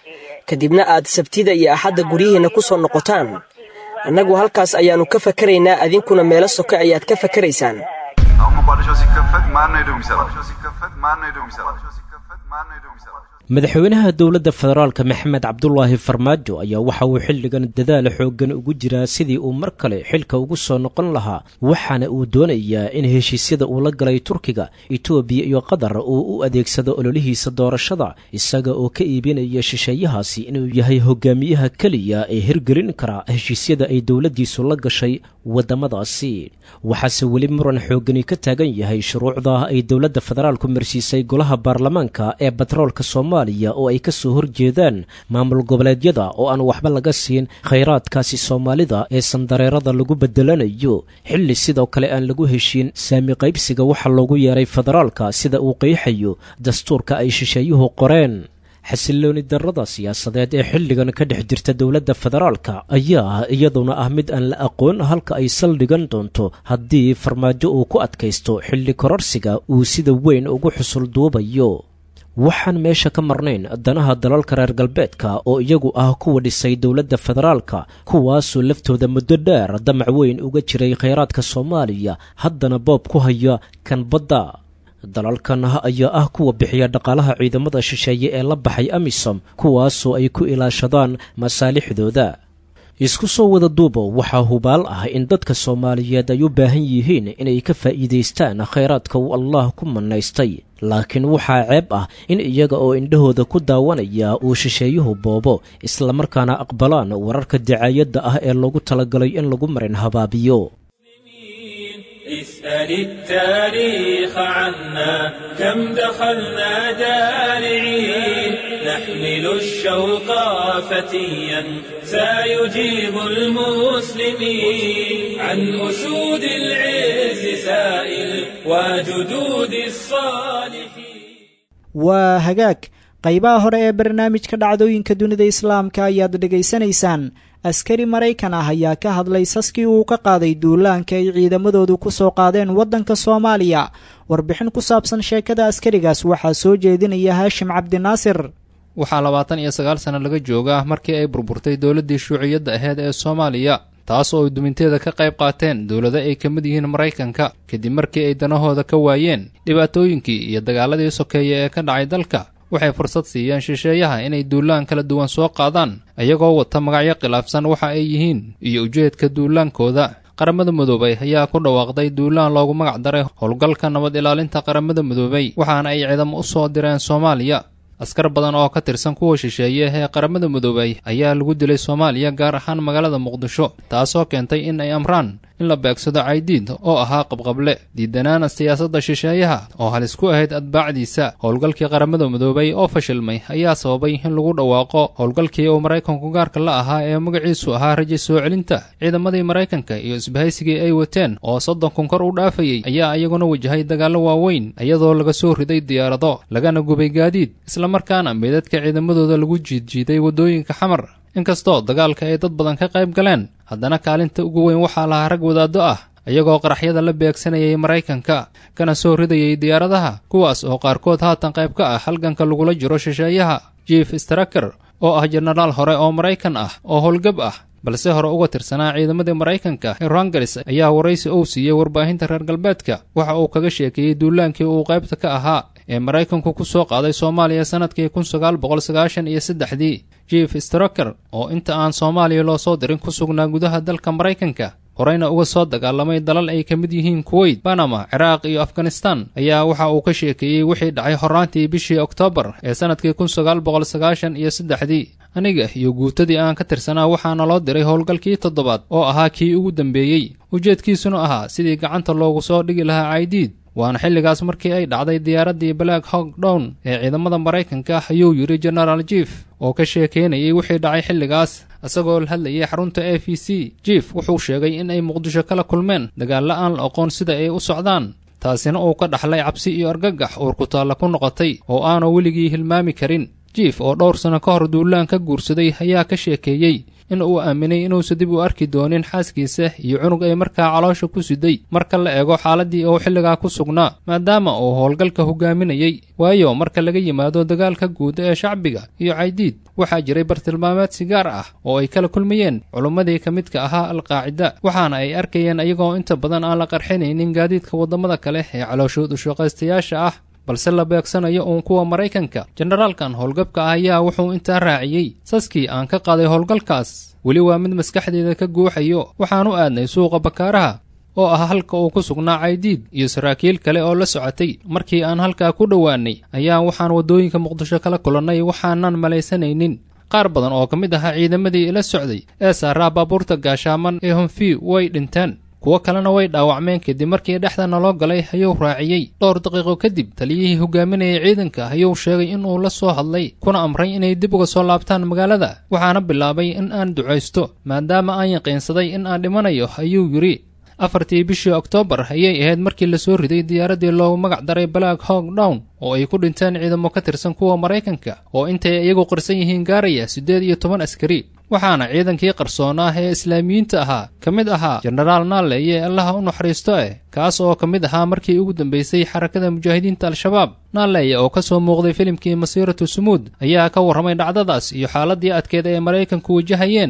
kadibna aad sabtida iyo axadda guryihiinna ku soo noqotaan annagu halkaas ayaannu ka fakaraynaa adinkuna meelo soke ayaad ka fakaraysaan
አሁን መቋደሻው ሲከፈት ማን ነው ሄዶ የሚሰራው? ሲከፈት ማን ነው ሄዶ የሚሰራው? ሲከፈት ማን ነው ሄዶ የሚሰራው?
madaxweynaha dowladda federaalka maxamed cabdulaahi farmaajo ayaa waxa uu xilligan dadaal xooggan ugu jiraa sidii uu mar kale xilka ugu soo noqon lahaa waxaana uu doonayaa in heshiisyada uu la galay turkiga etoobiya iyo qatar uu u adeegsado ololihiisa doorashada isaga oo ka iibinaya shisheeyahaasi inuu yahay hogaamiyaha keliya ee hirgelin kara heshiisyada ay dowladdiisu la gashay waddamadaasi waxaase weli muran xooggani ka taagan yahay shuruucda ay dowladda federaalku marsiisay golaha baarlamaanka ee batroolka soomaaliya oo ay ka soo horjeedaan maamul goboleedyada oo aan waxba laga siin khayraadkaasi soomaalida ee sandareerada lagu bedelanayo xilli sidoo kale aan lagu heshiin saami qaybsiga waxa loogu yeeray federaalka sida uu qeexayo dastuurka ay shisheeyuhu qoreen xasilooni darrada siyaasadeed ee xilligan ka dhex jirta dowladda federaalka ayaa iyaduna ah mid aan la aqoon halka ay saldhigan doonto haddii farmaajo uu ku adkaysto xilli kororsiga uu sida weyn ugu xusul duubayo waxaan meesha ka marnayn danaha dalalka reer galbeedka oo iyagu ah kuwa dhisay dowladda federaalka kuwaasoo laftooda muddo dheer damac weyn uga jiray khayraadka soomaaliya haddana boob ku haya kan badda dalalkan ayaa ah kuwa bixiya dhaqaalaha ciidamada shisheeye ee la baxay amisom kuwaasoo ay ku ilaashadaan masaalixdooda isku soo wada duubo waxaa hubaal ah in dadka soomaaliyeed ay u baahan yihiin inay ka faa'iidaystaan khayraadka uu allah ku mannaystay laakiin waxaa ceeb ah in iyaga oo indhahooda ku daawanaya uu shisheeyuhu boobo islamarkaana aqbalaan wararka dacaayadda ah ee loogu talagalay in lagu marin habaabiyo
اسأل التاريخ عنا كم دخلنا دارعين نحمل الشوق فتيا سيجيب المسلمين عن أسود العز سائل وجدود الصالحين
waa hagaag qaybaha hore ee barnaamijka dhacdooyinka dunida islaamka ayaad dhegaysanaysaan askari maraykan ah ayaa ka hadlay saskii uu ka qaaday duulaanka ay ciidamadoodu ku soo qaadeen waddanka soomaaliya warbixin ku saabsan sheekada askarigaas waxaa soo jeedinaya haashim cabdinaasir
waxaa labaatan iyo sagaal sano laga joogaa markii ay burburtay dowladdii shuuciyadda aheyd ee soomaaliya taas oo ay duminteeda ka qayb qaateen dowlado ay ka mid yihiin maraykanka kadib markii ay danahooda ka waayeen dhibaatooyinkii iyo dagaaladii sokeeye ee ka dhacay dalka waxay fursad siiyeen shisheeyaha inay duulaan kala duwan soo qaadaan iyagoo wata magacyo khilaafsan waxa ay yihiin iyo ujeedka duulaankooda qaramada midoobay ayaa ku dhawaaqday duulaan loogu magac daray howlgalka nabad ilaalinta qaramada midoobay waxaana ay ciidamo u soo direen soomaaliya askar badan oo ka tirsan kuwa shisheeye ee qaramada midoobay ayaa lagu dilay soomaaliya gaar ahaan magaalada muqdisho taasoo keentay in ay amraan in la beegsado caydiid oo ahaa qabqable diidanaana siyaasadda shisheeyaha oo halis ku ahayd atbaacdiisa howlgalkii qaramada midoobay oo fashilmay ayaa sababay in lagu dhawaaqo howlgalkii uu maraykanku gaarka la ahaa ee magaciisu ahaa raja soo celinta ciidamadii maraykanka iyo isbahaysigii ay wateen oo soddon kun kor u dhaafayey ayaa iyaguna wajahay dagaallo waaweyn iyadoo laga soo riday diyaarado lagana gubay gaadiid islamarkaana meedadka ciidamadooda lagu jiidjiiday waddooyinka xamar inkastoo dagaalka ay dad badan ka qayb galeen haddana kaalinta ugu weyn waxaa lahaa rag wadaaddo ah iyagoo qaraxyada la beegsanayay maraykanka kana soo ridayay diyaaradaha kuwaas oo qaarkood haatan qayb ka ah halganka lagula jiro shisheeyaha jief straker oo ah jenaraal hore oo maraykan ah oo howlgab ah balse hore uga tirsanaa ciidamadii maraykanka ee rangaris ayaa waraysi uu siiyey warbaahinta reer galbeedka waxa uu kaga sheekeeyey duulaankii uu qaybta ka ahaa ee maraykanku ku soo qaaday soomaaliya sannadkii kun sagaal boqol sagaashan iyo saddexdii jief straker oo inta aan soomaaliya loo soo dirin ku sugnaa gudaha dalka maraykanka horeyna uga soo dagaalamay dalal ay ka mid yihiin kuweyt banama ciraaq iyo afghanistan ayaa waxa uu ka sheekeeyey wixii dhacay horraantii bishii oktoobar ee sannadkii kun sagaal boqol sagaashan iyo saddexdii aniga iyo guutadii aan ka tirsanaa waxaana loo diray howlgalkii toddobaad oo ahaa kii ugu dambeeyey ujeedkiisuna ahaa sidii gacanta loogu soo dhigi lahaa caydiid waana xilligaas markii ay dhacday diyaaraddii black hog down ee ciidamada maraykanka ah ayuu yidhi genaraal jief oo ka sheekaynayay wixii dhacay xilligaas isagoo la hadlayay xarunta a v c jief wuxuu sheegay in ay muqdisho kala kulmeen dagaalla aan la aqoon sida ay u socdaan taasina uu ka dhaxlay cabsi iyo argagax uur ku taalla ku noqotay oo aanu weligii hilmaami karin jief oo dhowr sano ka hor duulaan ka guursaday ayaa ka sheekeeyey in uu aaminay inuusan dib u arki doonin xaaskiisa iyo cunug ay markaa caloosha ku siday marka la eego xaaladii uu xilligaa ku sugnaa maadaama uu howlgalka hogaaminayey waayo marka laga yimaado dagaalka guud ee shacbiga iyo caydiid waxaa jiray bartilmaameed si gaar ah oo ay kala kulmayeen culummadii ka midka ahaa alqaacida waxaana ay arkayeen iyagoo inta badan aan la qarxinaynin gaadiidka waddamada kale ee calooshood ushaqaystayaasha ah balse la beegsanayo uun kuwa maraykanka jenaraalkan howlgabka ah ayaa wuxuu intaa raaciyey saskii aan ka qaaday howlgalkaas weli waa mid maskaxdeeda ka guuxayo waxaan u aadnay suuqa bakaaraha oo ah halka uu ku sugnaa caydiid iyo saraakiil kale oo la socotay markii aan halkaa ku dhowaannay ayaa waxaan waddooyinka muqdisho kala kulannay waxaanan malaysanaynin qaar badan oo ka mid ahaa ciidamadii ila socday ee saaraa baabuurta gaashaaman ee honfi way dhinteen kuwo kalena way dhaawacmeen kadib markii dhexda naloo galay ayuu raaciyey dhowr daqiiqo kadib taliyihii hogaaminayay ciidanka ayuu sheegay in uu la soo hadlay kuna amray inay dib uga soo laabtaan magaalada waxaana bilaabay in aan ducaysto maadaama aan yaqiinsaday in aan dhimanayo ayuu yidhi afartii bishii oktoobar ayay ahayd markii lasoo riday diyaaraddii loogu magac daray black hog down oo ay ku dhinteen ciidamo ka tirsan kuwa maraykanka oo intay iyagu qarsan yihiin gaaraya siddeed iyo toban askari waxaana ciidankii qarsoonaa ee islaamiyiinta ahaa ka mid ahaa jenaraal naaleeye allaha u naxariisto eh kaas oo ka mid ahaa markii ugu dambaysay xarakada mujaahidiinta al-shabaab naaleeye oo ka soo muuqday filimkii masiiratu sumuud ayaa ka warramay dhacdadaas iyo xaaladii adkeed ee maraykanku wajahayeen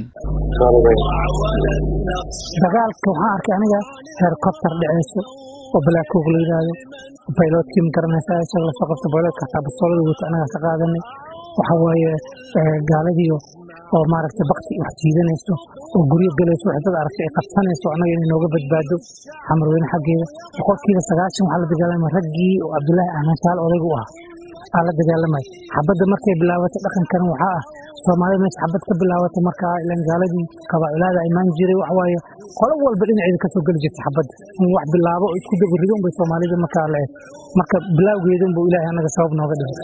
dagaalka waxaan arkay aniga helikobter dhaceyso oo balaakoog la yidhaahdo bayloodkii ma garanaysaa isaga lasoo qabta bayloodka hataa bastoolada wata anagaa ka qaadanay waxa waaye gaaladiio oo maaragtay bakti wax jiidanayso oo guryo galayso wax dad aragtay ay qabsanayso annaga inay nooga badbaado xamarweyne xaggeeda boqolkiiba sagaashan waxaa la dagaalamay raggii oo cabdullaahi ahmanshaal odaygu ah aa la dagaalamay xabadda markay bilaabatay dhaqankan waxaa ah soomaalida meesha xabad ka bilaabatay markaa ilan gaaladii kabaaculaada imaan jiray wax waaye qolo walba dhinaceeda kasoo geli jirta xabadda in wax bilaabo oo isku dabarido unbay soomaalida markaa la eg marka bilaawgeeda unbuu ilaahay annaga sabab nooga dhigay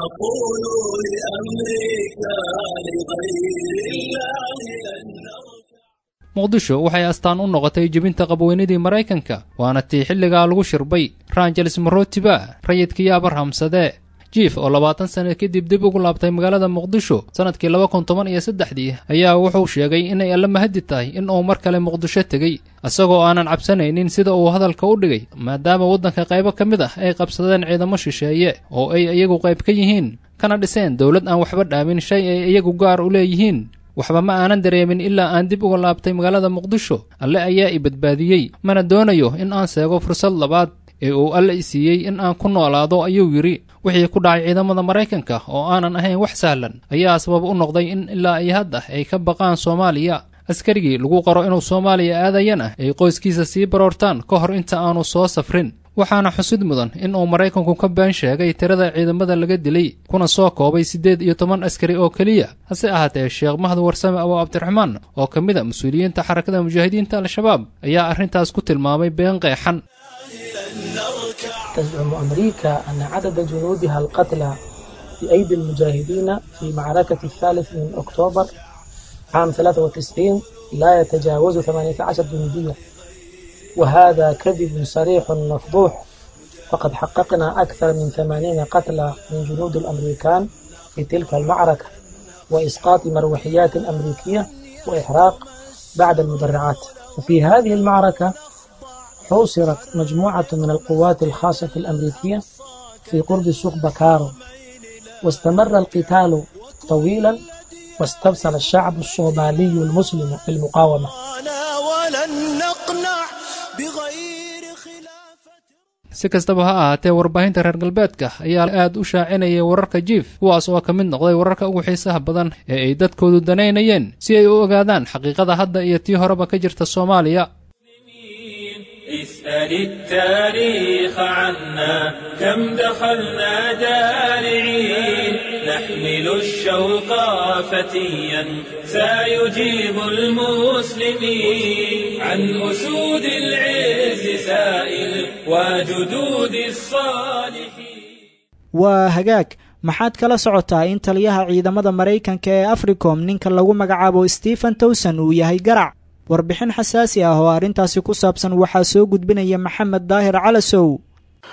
muqdisho waxay astaan u noqotay jebinta qabweynadii maraykanka waana tii xilligaa lagu shirbay rangeles marotiba rayidkii abarhamsadee jiif oo labaatan sano kadib dib ugu laabtay magaalada muqdisho sannadkii laba kun toban iyo saddexdii ayaa wuxuu sheegay inay alla mahadi tahay in uu mar kale muqdisho tegey isagoo aanan cabsanaynin sida uu hadalka u dhigay maadaama waddanka qaybo ka mid ah ay qabsadeen ciidamo shisheeye oo ay iyagu qayb ka yihiin kana dhiseen dowlad aan waxba dhaamin shay ay iyagu gaar u leeyihiin waxba ma aanan dareemin ilaa aan dib uga laabtay magaalada muqdisho alle ayaa i badbaadiyey mana doonayo in aan seego fursad labaad ee uu alle i siiyey in aan ku noolaado ayuu yidhi wixii ku dhacay ciidamada maraykanka oo aanan ahayn wax sahlan ayaa sabab u noqday in ilaa iyo hadda ay ka baqaan soomaaliya askarigii lagu qaro inuu soomaaliya aadayana ay qoyskiisa sii baroortaan ka hor inta aanu soo safrin waxaana xusid mudan in uu maraykanku ka been sheegay tirada ciidamada laga dilay kuna soo koobay siddeed iyo toban askari oo keliya hase ahaatee sheekh mahad warsame abu cabdiraxmaan oo ka mid a mas-uuliyiinta xarakada mujaahidiinta al-shabaab ayaa arrintaas ku tilmaamay been qeexan
تزعم أمريكا أن عدد جنودها القتلى بأيدي المجاهدين في معركة الثالث من أكتوبر عام 93 لا يتجاوز 18 جنديا وهذا كذب صريح مفضوح فقد حققنا أكثر من 80 قتلى من جنود الأمريكان في تلك المعركة وإسقاط مروحيات أمريكية وإحراق بعد المدرعات وفي هذه المعركة حوصرت مجموعة من القوات الخاصة الأمريكية في قرب سوق بكارو واستمر القتال طويلا واستبصر الشعب الصومالي المسلم في المقاومة
si kastaba ha ahaatee warbaahinta reer galbeedka ayaa aad u shaacinayay wararka jiif kuwaas oo ka mid noqday wararka ugu xiisaha badan ee ay dadkoodu danaynayeen si ay u ogaadaan xaqiiqada hadda iyo tii horeba ka jirta soomaaliya
اسأل التاريخ عنا كم دخلنا دارعين نحمل الشوق فتيا سيجيب المسلمين عن أسود العز سائل وجدود الصالحين
waa hagaag maxaad kala socotaa in taliyaha ciidamada maraykanka ee africom ninka lagu magacaabo stephen towson uu yahay garac warbixin xasaasi ah oo arrintaasi ku saabsan waxaa soo gudbinaya maxamed daahir calasow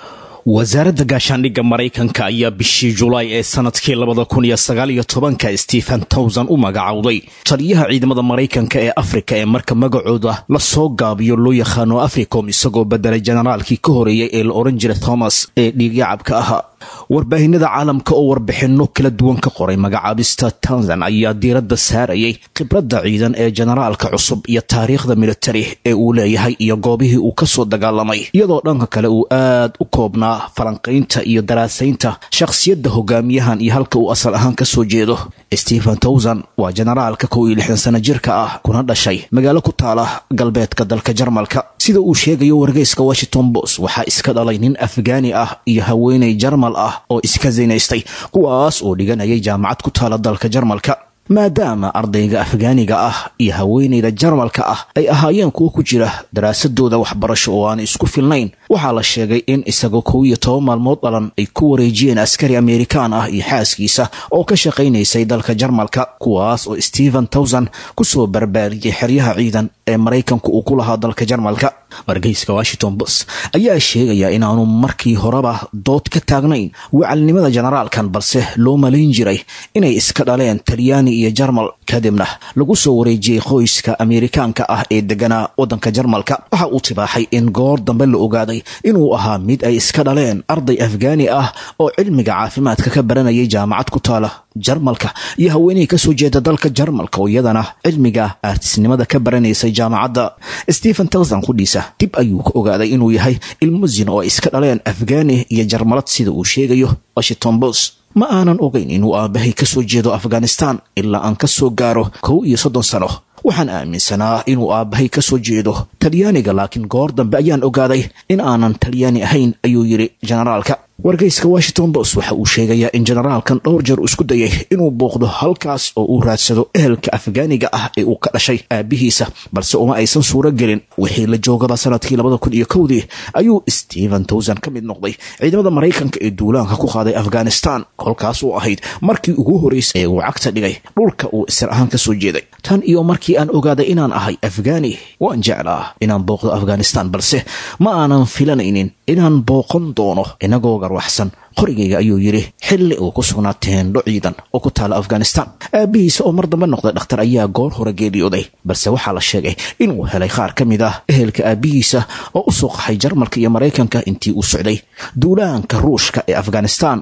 wasaaradda gaashaandhigga maraykanka ayaa bishii julaay ee sanadkii labada kun iyo sagaal iyo tobanka stephen towson u magacowday taliyaha ciidamada maraykanka ee afrika ee marka magacooda la soo gaabiyo loo yaqaano africom isagoo bedelay generaalkii ka horeeyay ee la odhan jiray thomas ee dhiigyacabka ahaa warbaahinada caalamka oo warbixinno kala duwan ka qoray magacaabista towson ayaa diiradda saarayay khibradda ciidan ee generaalka cusub iyo taariikhda militari ee uu leeyahay iyo goobihii uu kasoo dagaalamay iyadoo dhanka kale uu aad u koobnaa falanqaynta iyo daraasaynta shakhsiyadda hogaamiyahan iyo halka uu asal ahaan kasoo jeedo stephen towson waa generaalka kow iyo lixdan sano jirka ah kuna dhashay magaalo ku taala galbeedka dalka jarmalka sida uu sheegayo wargeyska washington bos waxaa iska dhalay nin afgaani ah iyo haweeney jarmal ah oo iska zinaystay kuwaas oo dhiganayay jaamacad ku taala dalka jarmalka maadaama ardayga afgaaniga ah iyo haweeneyda jarmalka ah ay ahaayeen kuwo ku jira daraasadooda waxbarasho oo aan isku filnayn waxaa la sheegay in isagoo kow iyo toban maalmood dhalan ay ku wareejiyeen askari amerikaan ah iyo xaaskiisa oo ka shaqaynaysay dalka jarmalka kuwaas oo stephen towson kusoo barbaariyey xeryaha ciidan ee maraykanku uu ku lahaa dalka jarmalka wargeyska washington bos ayaa sheegaya inaanu markii horeba dood ka taagnayn wacalnimada generaalkan balse loo malayn jiray inay iska dhaleen talyaani iyo jarmal kadibna lagu soo wareejiyey qoyska amerikaanka ah ee deganaa waddanka jarmalka waxa uu tibaaxay in goor dambe la ogaaday inuu ahaa mid ay iska dhaleen arday afgaani ah oo cilmiga caafimaadka ka baranayay jaamacad ku taala jarmalka iyo haweenihii kasoo jeeda dalka jarmalka oo iyadana cilmiga aartisnimada ka baranaysay jaamacadda stephen towson qudhiisa dib ayuu ka ogaaday inuu yahay ilmusin oo ay iska dhaleen afgaani iyo jarmalad sida uu sheegayo washington bos ma aanan ogayn inuu aabahay kasoo jeedo afghanistan ilaa aan ka soo gaaro kow iyo soddon sano waxaan aaminsanaa inuu aabbahay ka soo jeedo talyaaniga laakiin goor dambe ayaan ogaaday in aanan talyaani ahayn ayuu yidhi generaalka wargeyska washington bos waxa uu sheegayaa in generaalkan dhowr jeer isku dayay inuu booqdo halkaas oo uu raadsado ehelka afgaaniga ah ee uu ka dhashay aabihiisa balse uma aysan suuro gelin wixii la joogaba sanadkii labada kun iyo kowdii ayuu stephen towson ka mid noqday ciidamada maraykanka ee duulaanka ku qaaday afghanistan kolkaas oo ahayd markii ugu horreysay ee uu cagta dhigay dhulka uu isir ahaan ka soo jeeday tan iyo markii aan ogaaday inaan ahay afgaani waan jeclaa inaan booqdo afghanistan balse ma aanan filanaynin inaan booqan doono inagoo garwaxsan qorigayga ayuu yidhi xilli uu ku sugnaa teendho ciidan oo ku taala afghanistan aabihiisa oo mar dambe noqday dhakhtar ayaa goor hore geeriyooday balse waxaa la sheegay inuu helay qaar ka mid ah ehelka aabihiisa oo u soo qaxay jarmalka iyo maraykanka intii uu socday duulaanka ruushka ee afghanistan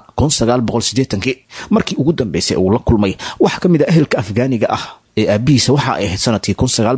markii ugu dambeysay uu la kulmay wax ka mid a ehelka afgaaniga ah ee aabihiisa waxa ay ahayd sanadkii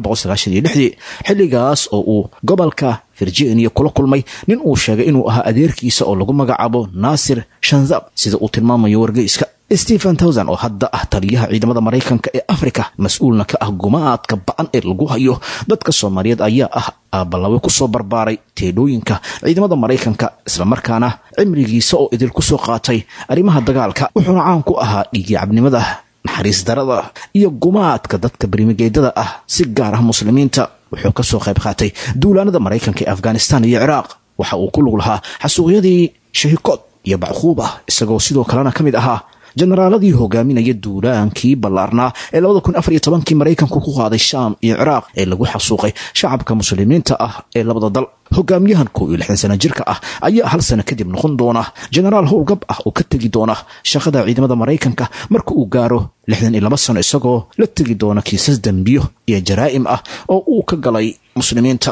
xilligaas oo uu gobolka virginia kula kulmay nin uu sheegay inuu ahaa adeerkiisa oo lagu magacaabo naasir shanzab sida uu tilmaamayo wargeyska stephen towson oo hadda ah taliyaha ciidamada maraykanka ee afrika mas-uulna ka ah gumaadka ba-an ee lagu hayo dadka soomaaliyeed ayaa ah aabalawe kusoo barbaaray teedhooyinka ciidamada maraykanka islamarkaana cimrigiisa oo idil kusoo qaatay arrimaha dagaalka wuxuuna caan ku ahaa dhiigyacabnimada naxariis darada iyo gumaadka dadka berimigeedada ah si gaar ah muslimiinta wuxuu ka soo qayb qaatay duulaanada maraykanka ee afghanistan iyo ciraaq waxa uu ku lug lahaa xasuuqyadii shahikood iyo bacquuba isagoo sidoo kalena ka mid ahaa jenaraaladii hogaaminaya duulaankii ballaarnaa ee labada kun afar iyo tobankii maraykanku ku qaaday shaam iyo ciraaq ee lagu xasuuqay shacabka muslimiinta ah ee labada dal hogaamiyahan kow iyo lixdan sana jirka ah ayaa hal sano kadib noqon doona jenaraal howlgab ah oo ka tegi doona shaqada ciidamada maraykanka marka uu gaaro lixdan iyo laba sano isagoo la tegi doona kiisas dembiyo iyo jaraa'im ah oo uu ka galay muslimiinta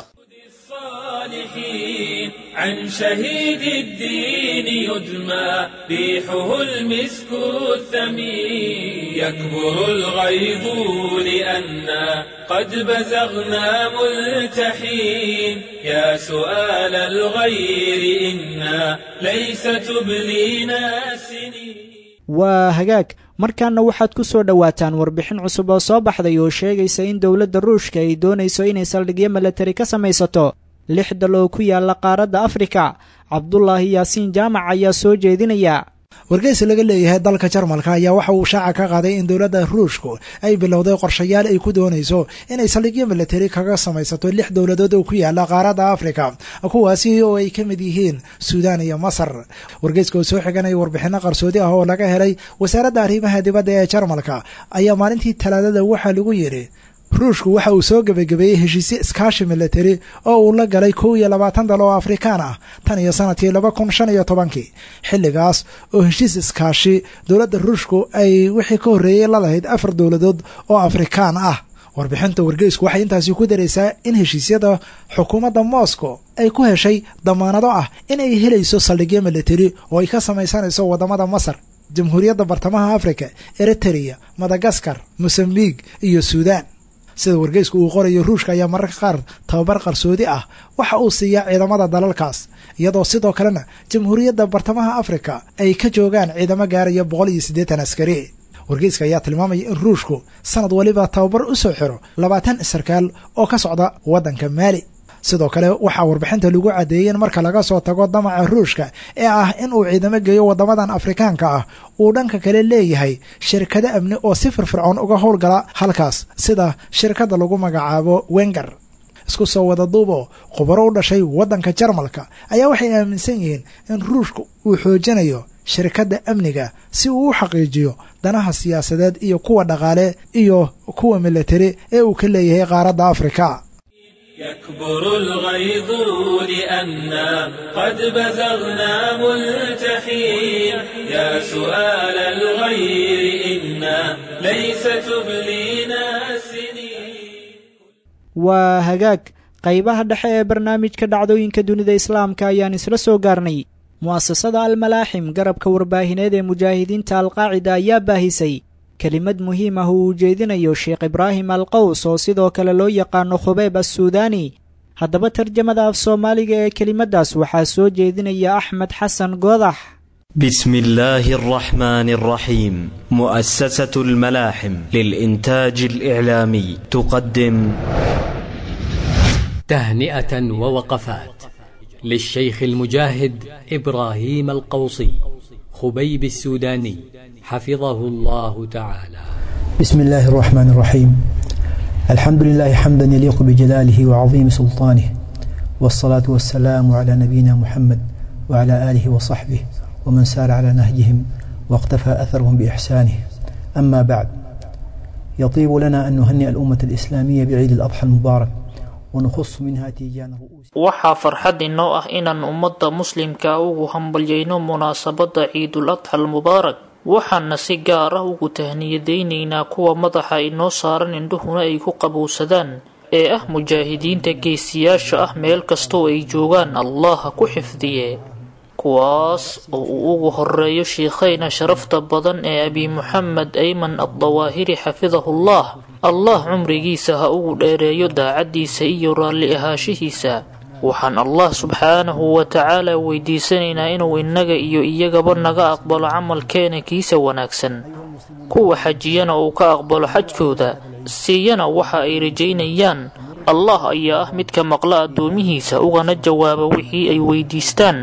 عن شهيد الدين يدمى ريحه المسك الثمين يكبر الغيظ لأنا قد بزغنا ملتحين يا سؤال الغير إنا ليس تبلينا سنين
waa hagaag markaana waxaad ku soo dhowaataan warbixin cusub oo soo baxday oo sheegaysa in dowladda ruushka ay doonayso inay saldhigyo milatari ka samaysato lix dal oo ku yaala qaaradda afrika cabdulaahi yaasiin jaamac ayaa soo jeedinaya
wargeysi laga leeyahay dalka jarmalka ayaa waxa uu shaaca ka qaaday in dowladda ruushku ay bilowday qorshayaal ay ku doonayso inay saldhigyo milatari kaga samaysato lix dowladood oo ku yaala qaaradda afrika kuwaasi oo ay ka mid yihiin suudaan iyo masar wargeyska oo soo xiganaya warbixino qarsoodi ah oo laga helay wasaaradda arrimaha dibadda ee jarmalka ayaa maalintii talaadada waxaa lagu yidhi ruushku waxa uu soo gebagabeeyey heshiisyo iskaashi milatari oo uu la galay kow iyo labaatan dal oo afrikaan ah tan iyo sanadkii laba kun shan iyo tobankii xilligaas oo heshiis iskaashi dowladda ruushku ay wixii ka horreeyey la lahayd afar dowladood oo afrikaan ah warbixinta wargeysku waxay intaasi ku daraysaa in heshiisyada xukuumadda moscow ay ku heshay damaanado ah in ay helayso saldhigyo milatari oo ay ka samaysanayso waddamada masar jamhuuriyadda bartamaha afrika eritrea madagaskar mosambik iyo suudaan sida wargeysku uu qorayo ruushka ayaa mararka qaar tababar qarsoodi ah waxa uu siiyaa ciidamada dalalkaas iyadoo sidoo kalena jamhuuriyadda bartamaha afrika ay ka joogaan ciidamo gaaraya boqol iyo siddeetan askari wargeyska ayaa tilmaamaya in ruushku sanad waliba tababar u soo xiro labaatan sarkaal oo ka socda waddanka maali sidoo kale waxaa warbixinta lagu caddeeyey in marka laga soo tago damaca ruushka ee ah in uu ciidamo geeyo waddamadan afrikaanka ah uu dhanka kale leeyahay shirkado amni oo si firfircoon uga howlgala halkaas sida shirkadda lagu magacaabo wenger isku soo wada duubo khubaro u dhashay waddanka jarmalka ayaa waxay aaminsan yihiin in ruushka uu xoojinayo shirkadda amniga si uu u xaqiijiyo danaha siyaasadeed iyo kuwa dhaqaale iyo kuwa milatari ee uu ka leeyahay qaaradda afrika
يكبر الغيظ لأنا قد بزغنا ملتحين يا سؤال الغير إنا ليس تبلينا السنين
waa hagaag qaybaha dhexe ee barnaamijka dhacdooyinka dunida islaamka ayaan isla soo gaarnay mu'asasada almalaaxim garabka warbaahineed ee mujaahidiinta alqaacida ayaa baahisay kelimad muhiim ah uu ujeedinayo sheekh ibraahim alqaws oo sidoo kale loo yaqaano khubayb assuudaani haddaba tarjamada af soomaaliga ee kelimaddaas waxaa soo jeedinaya axmed xasan goodax
بسم الله الرحمن الرحيم مؤسسة الملاحم للإنتاج الإعلامي تقدم
تهنئة ووقفات للشيخ المجاهد إبراهيم القوصي خبيب السوداني حفظه الله تعالى
بسم الله الرحمن الرحيم الحمد لله حمدا يليق بجلاله وعظيم سلطانه والصلاة والسلام على نبينا محمد وعلى آله وصحبه ومن سار على نهجهم واقتفى أثرهم بإحسانه أما بعد يطيب لنا أن نهنئ الأمة الإسلامية بعيد الأضحى المبارك ونخص منها تيجان رؤوس
waxaa farxad inoo ah inaan ummadda muslimka ugu hambalyayno munaasabadda ciidul adxa almubaarak waxaana si gaar ah ugu tahniyadaynaynaa kuwa madaxa inoo saaran indhuhuna ay ku qabowsadaan ee ah mujaahidiinta geesiyaasha ah meel kastoo ay joogaan allah ha ku xifdiye kuwaas oo uu ugu horeeyo shiikhayna sharafta badan ee abi muxamed ayman addawaahiri xafidahullah allah cumrigiisa ha ugu dheereeyo daacaddiisa iyo raalli ahaashihiisa waxaan allah subxaanahu wa tacaala weydiisanaynaa inuu innaga iyo iyagaba naga aqbalo camalkeena kiisa wanaagsan kuwa xajiyana uu ka aqbalo xajkooda siiyana waxa ay rajaynayaan allah ayaa ah midka maqla addoomihiisa ugana jawaaba wixii ay weydiistaan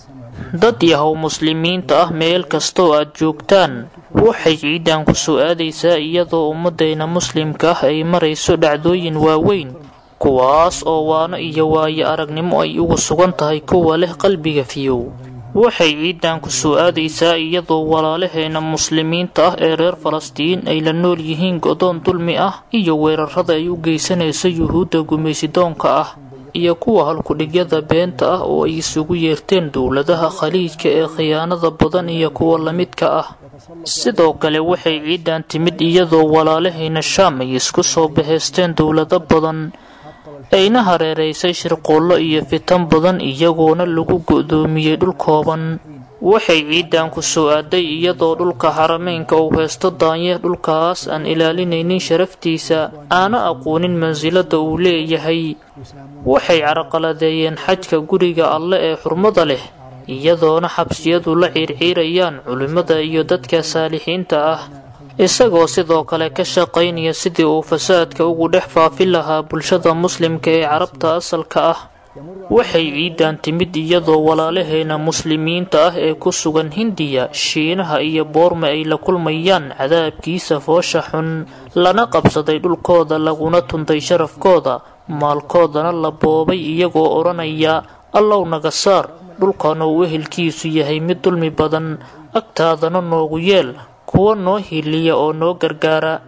dad yahow muslimiinta ah meel kastoo aad joogtaan waxay ciidan ku soo aadaysaa iyadoo ummadayna muslimka ah ay marayso dhacdooyin waaweyn kuwaas oo waano iyo waayo aragnimo ay ugu sugan tahay kuwa leh qalbiga fiyow waxay ciidan ku soo aadaysaa iyadoo walaalaheena muslimiinta ah ee reer falastiin ay la nool yihiin godoon dulmi ah iyo weerarada ay u geysanayso yuhuudda gumaysidoonka ah iyo kuwa halkudhigyada beenta ah oo ay isugu yeerteen dowladaha khaliijka ee khiyaanada badan iyo kuwa lamidka ah sidoo kale waxay ciidan timid iyadoo walaalahayna shaam ay isku soo bahaysteen dowlado badan ayna hareeraysay shirqoollo iyo fitan badan iyagoona lagu go'doomiyey dhul kooban waxay ciidan ku soo aaday iyadoo dhulka xarameynka uu haysto daanyeer dhulkaas aan ilaalinaynin sharaftiisa aana aqoonin mansilada uu leeyahay waxay carqaladeeyeen xajka guriga alle ee xurmada leh iyadoona xabsiyadu la ciirciirayaan culimmada iyo dadka saalixiinta ah isagoo sidoo kale ka shaqaynaya sidii uu fasaadka ugu dhex faafin lahaa bulshada muslimka ee carabta asalka ah waxay ciidan timid iyadoo walaalaheena muslimiinta ah ee ku sugan hindiya shiinaha iyo boorme ay la kulmayaan cadaabkiisa foosha xun lana qabsaday dhulkooda laguna tuntay sharafkooda maalkoodana la boobay iyagoo odhanaya allow naga saar dhulkan uu ehelkiisu yahay mid dulmi badan agtaadana noogu yeel kuwa noo hiliya oo noo gargaara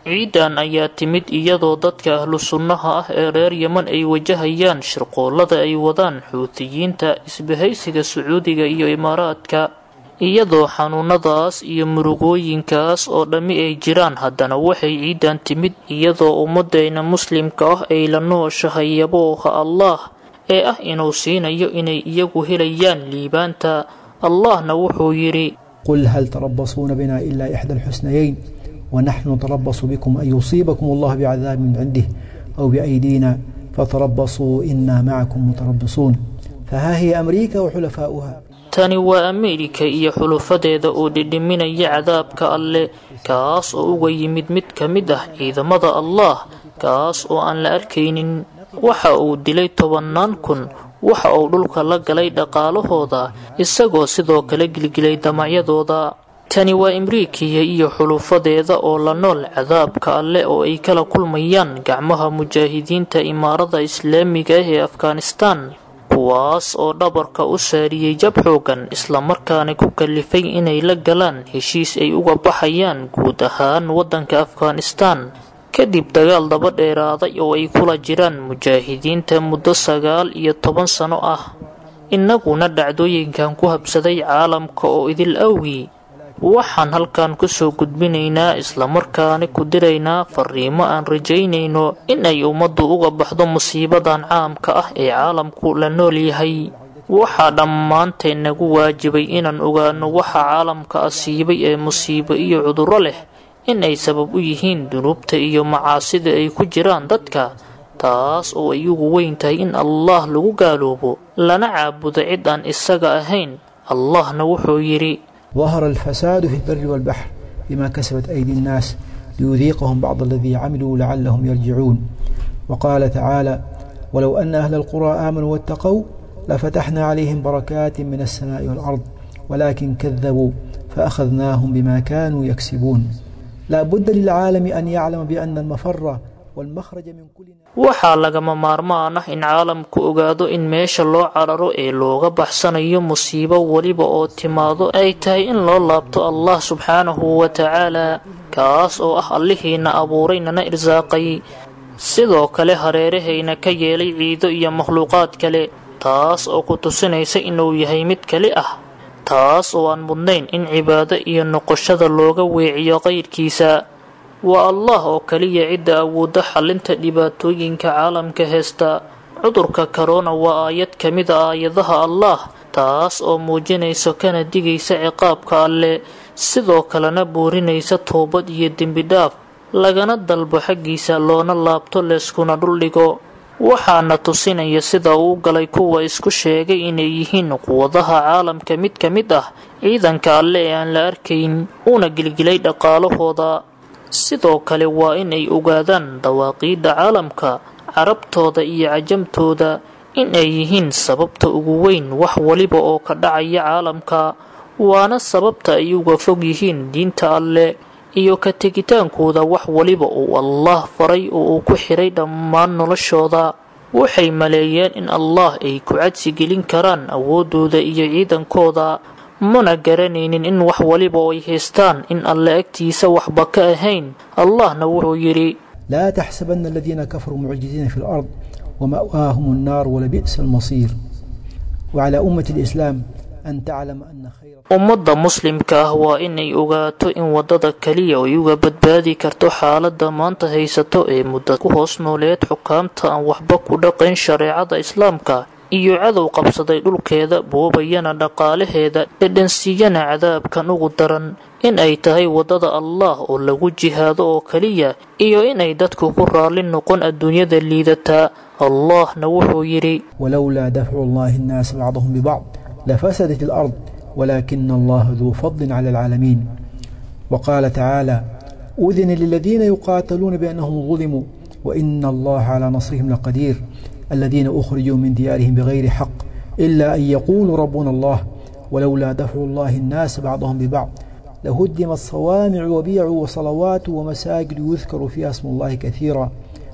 ciidan ayaa timid iyadoo dadka ahlu sunnaha ah ee reer yeman ay wajahayaan shirqoollada ay wadaan xuutiyiinta isbahaysiga sacuudiga iyo imaaraadka iyadoo xanuunadaas iyo murugooyinkaas oo dhammi ay jiraan haddana waxay ciidan timid iyadoo ummaddeena muslimka ah ay la nooshahay yabooha allah ee ah inuu siinayo inay iyagu helayaan liibaanta allahna wuxuu yidhi
قل هل تربصون بنا إلا إحدى الحسنيين ونحن نتربص بكم أن يصيبكم الله بعذاب من عنده أو بأيدينا فتربصوا إنا معكم متربصون فها هي أمريكا وحلفاؤها
tani waa ameerika iyo xulufadeeda oo dhidhiminaya cadaabka alle kaas oo uga yimid mid ka mid ah ciidamada allah kaas oo aan la arkaynin waxa uu dilay tobannaan kun waxa uu dhulka la galay dhaqaalahooda isagoo sidoo kale gilgilay damacyadooda tani waa imriikiya iyo xulufadeeda oo la nool cadaabka alle oo ay kala kulmayaan gacmaha mujaahidiinta imaarada islaamiga ah ee afghanistan kuwaas oo dhabarka u saariyey jab xoogan islamarkaana ku kalifay inay la galaan heshiis ay uga baxayaan guud ahaan waddanka afghanistan kadib dagaal daba dheeraaday oo ay kula jiraan mujaahidiinta muddo sagaal iyo toban sano ah innaguna dhacdooyinkan ku habsaday caalamka oo idil awgii waxaan halkan kusoo gudbinaynaa islamarkaana ku diraynaa fariimo aan rajaynayno in ay ummaddu uga baxdo musiibadan caamka ah ee caalamku la nool yahay waxaa dhammaanteen nagu waajibay inaan ogaano waxa caalamka asiibay ee musiibo iyo cudurro leh in ay sabab u yihiin dunuubta iyo macaasida ay ku jiraan dadka taas oo ay ugu weyn tahay in allah lagu gaaloobo lana caabudo cid aan isaga ahayn allahna wuxuu yidhi
ظهر الفساد في البر والبحر بما كسبت أيدي الناس ليذيقهم بعض الذي عملوا لعلهم يرجعون وقال تعالى ولو أن أهل القرى آمنوا واتقوا لفتحنا عليهم بركات من السماء والأرض ولكن كذبوا فأخذناهم بما كانوا يكسبون لا بد للعالم أن يعلم بأن المفر والمخرج من كل
waxaa lagama maarmaan ah in caalamku ogaado in meesha loo cararo ee looga baxsanayo musiibo weliba oo timaado ay tahay in loo laabto allah subxaanahu wa tacaala kaas oo ah allihiina abuuray nana irsaaqay sidoo kale hareerahayna ka yeelay ciido iyo makhluuqaad kale taas oo ku tusinaysa inuu yahay mid keli ah taas oo aan mudnayn in cibaado iyo noqoshada looga weeciyo qayrkiisa waa allah oo keliya cidda awoodda xallinta dhibaatooyinka caalamka heesta cudurka korona waa aayad ka mid a aayadaha allah taas oo muujinaysa kana digaysa ciqaabka alle sidoo kalena boorinaysa toobad iyo dembidhaaf lagana dalbo xaggiisa loona laabto leeskuna dhuldhigo waxaana tusinaya sida uu galay kuwa isku sheegay inay yihiin quwadaha caalamka mid ka mid ah ciidanka alle ee aan la arkayn uuna gilgilay dhaqaalahooda sidoo kale waa in ay ogaadaan dawaaqiidda caalamka carabtooda iyo cajamtooda in ay yihiin sababta ugu weyn wax waliba oo ka dhacaya caalamka waana sababta ay uga fog yihiin diinta alle iyo ka tegitaankooda wax waliba uu allah faray oo uu ku xiray dhammaan noloshooda waxay maleeyeen in allah ay ku cadsi gelin karaan awooddooda iyo ciidankooda mana garanaynin in wax waliba oo ay haystaan in alle agtiisa waxba ka ahayn allahna wuxuu yidhi
لا تحسبن الذين كفروا معجزين في الأرض ومأواهم النار ولبئس المصير وعلى أمة الإسلام أن تعلم أن خير
ummadda muslimka ah waa inay ogaato in waddada keliya ay uga badbaadi karto xaaladda maanta haysato ee muddo ku hoos nooleed xukaamta aan waxba ku dhaqayn shareecada islaamka iyo cadow qabsaday dhulkeeda boobayana dhaqaalaheeda dhedhansiiyana cadaabkan ugu daran in ay tahay waddada allah oo lagu jihaado oo keliya iyo inay dadku ku raalli noqon adduunyada liidataa allahna wuxuu yidhi
ولولا دفع الله الناس بعضهم ببعض لفسدت الأرض ولكن الله ذو فضل على العالمين وقال تعالى أذن للذين يقاتلون بأنهم ظلموا وإن الله على نصرهم لقدير الذين أخرجوا من ديارهم بغير حق إلا أن يقولوا ربنا الله ولولا دفع الله الناس بعضهم ببعض لهدمت صوامع وبيع وصلوات ومساجد يذكر فيها اسم الله كثيرا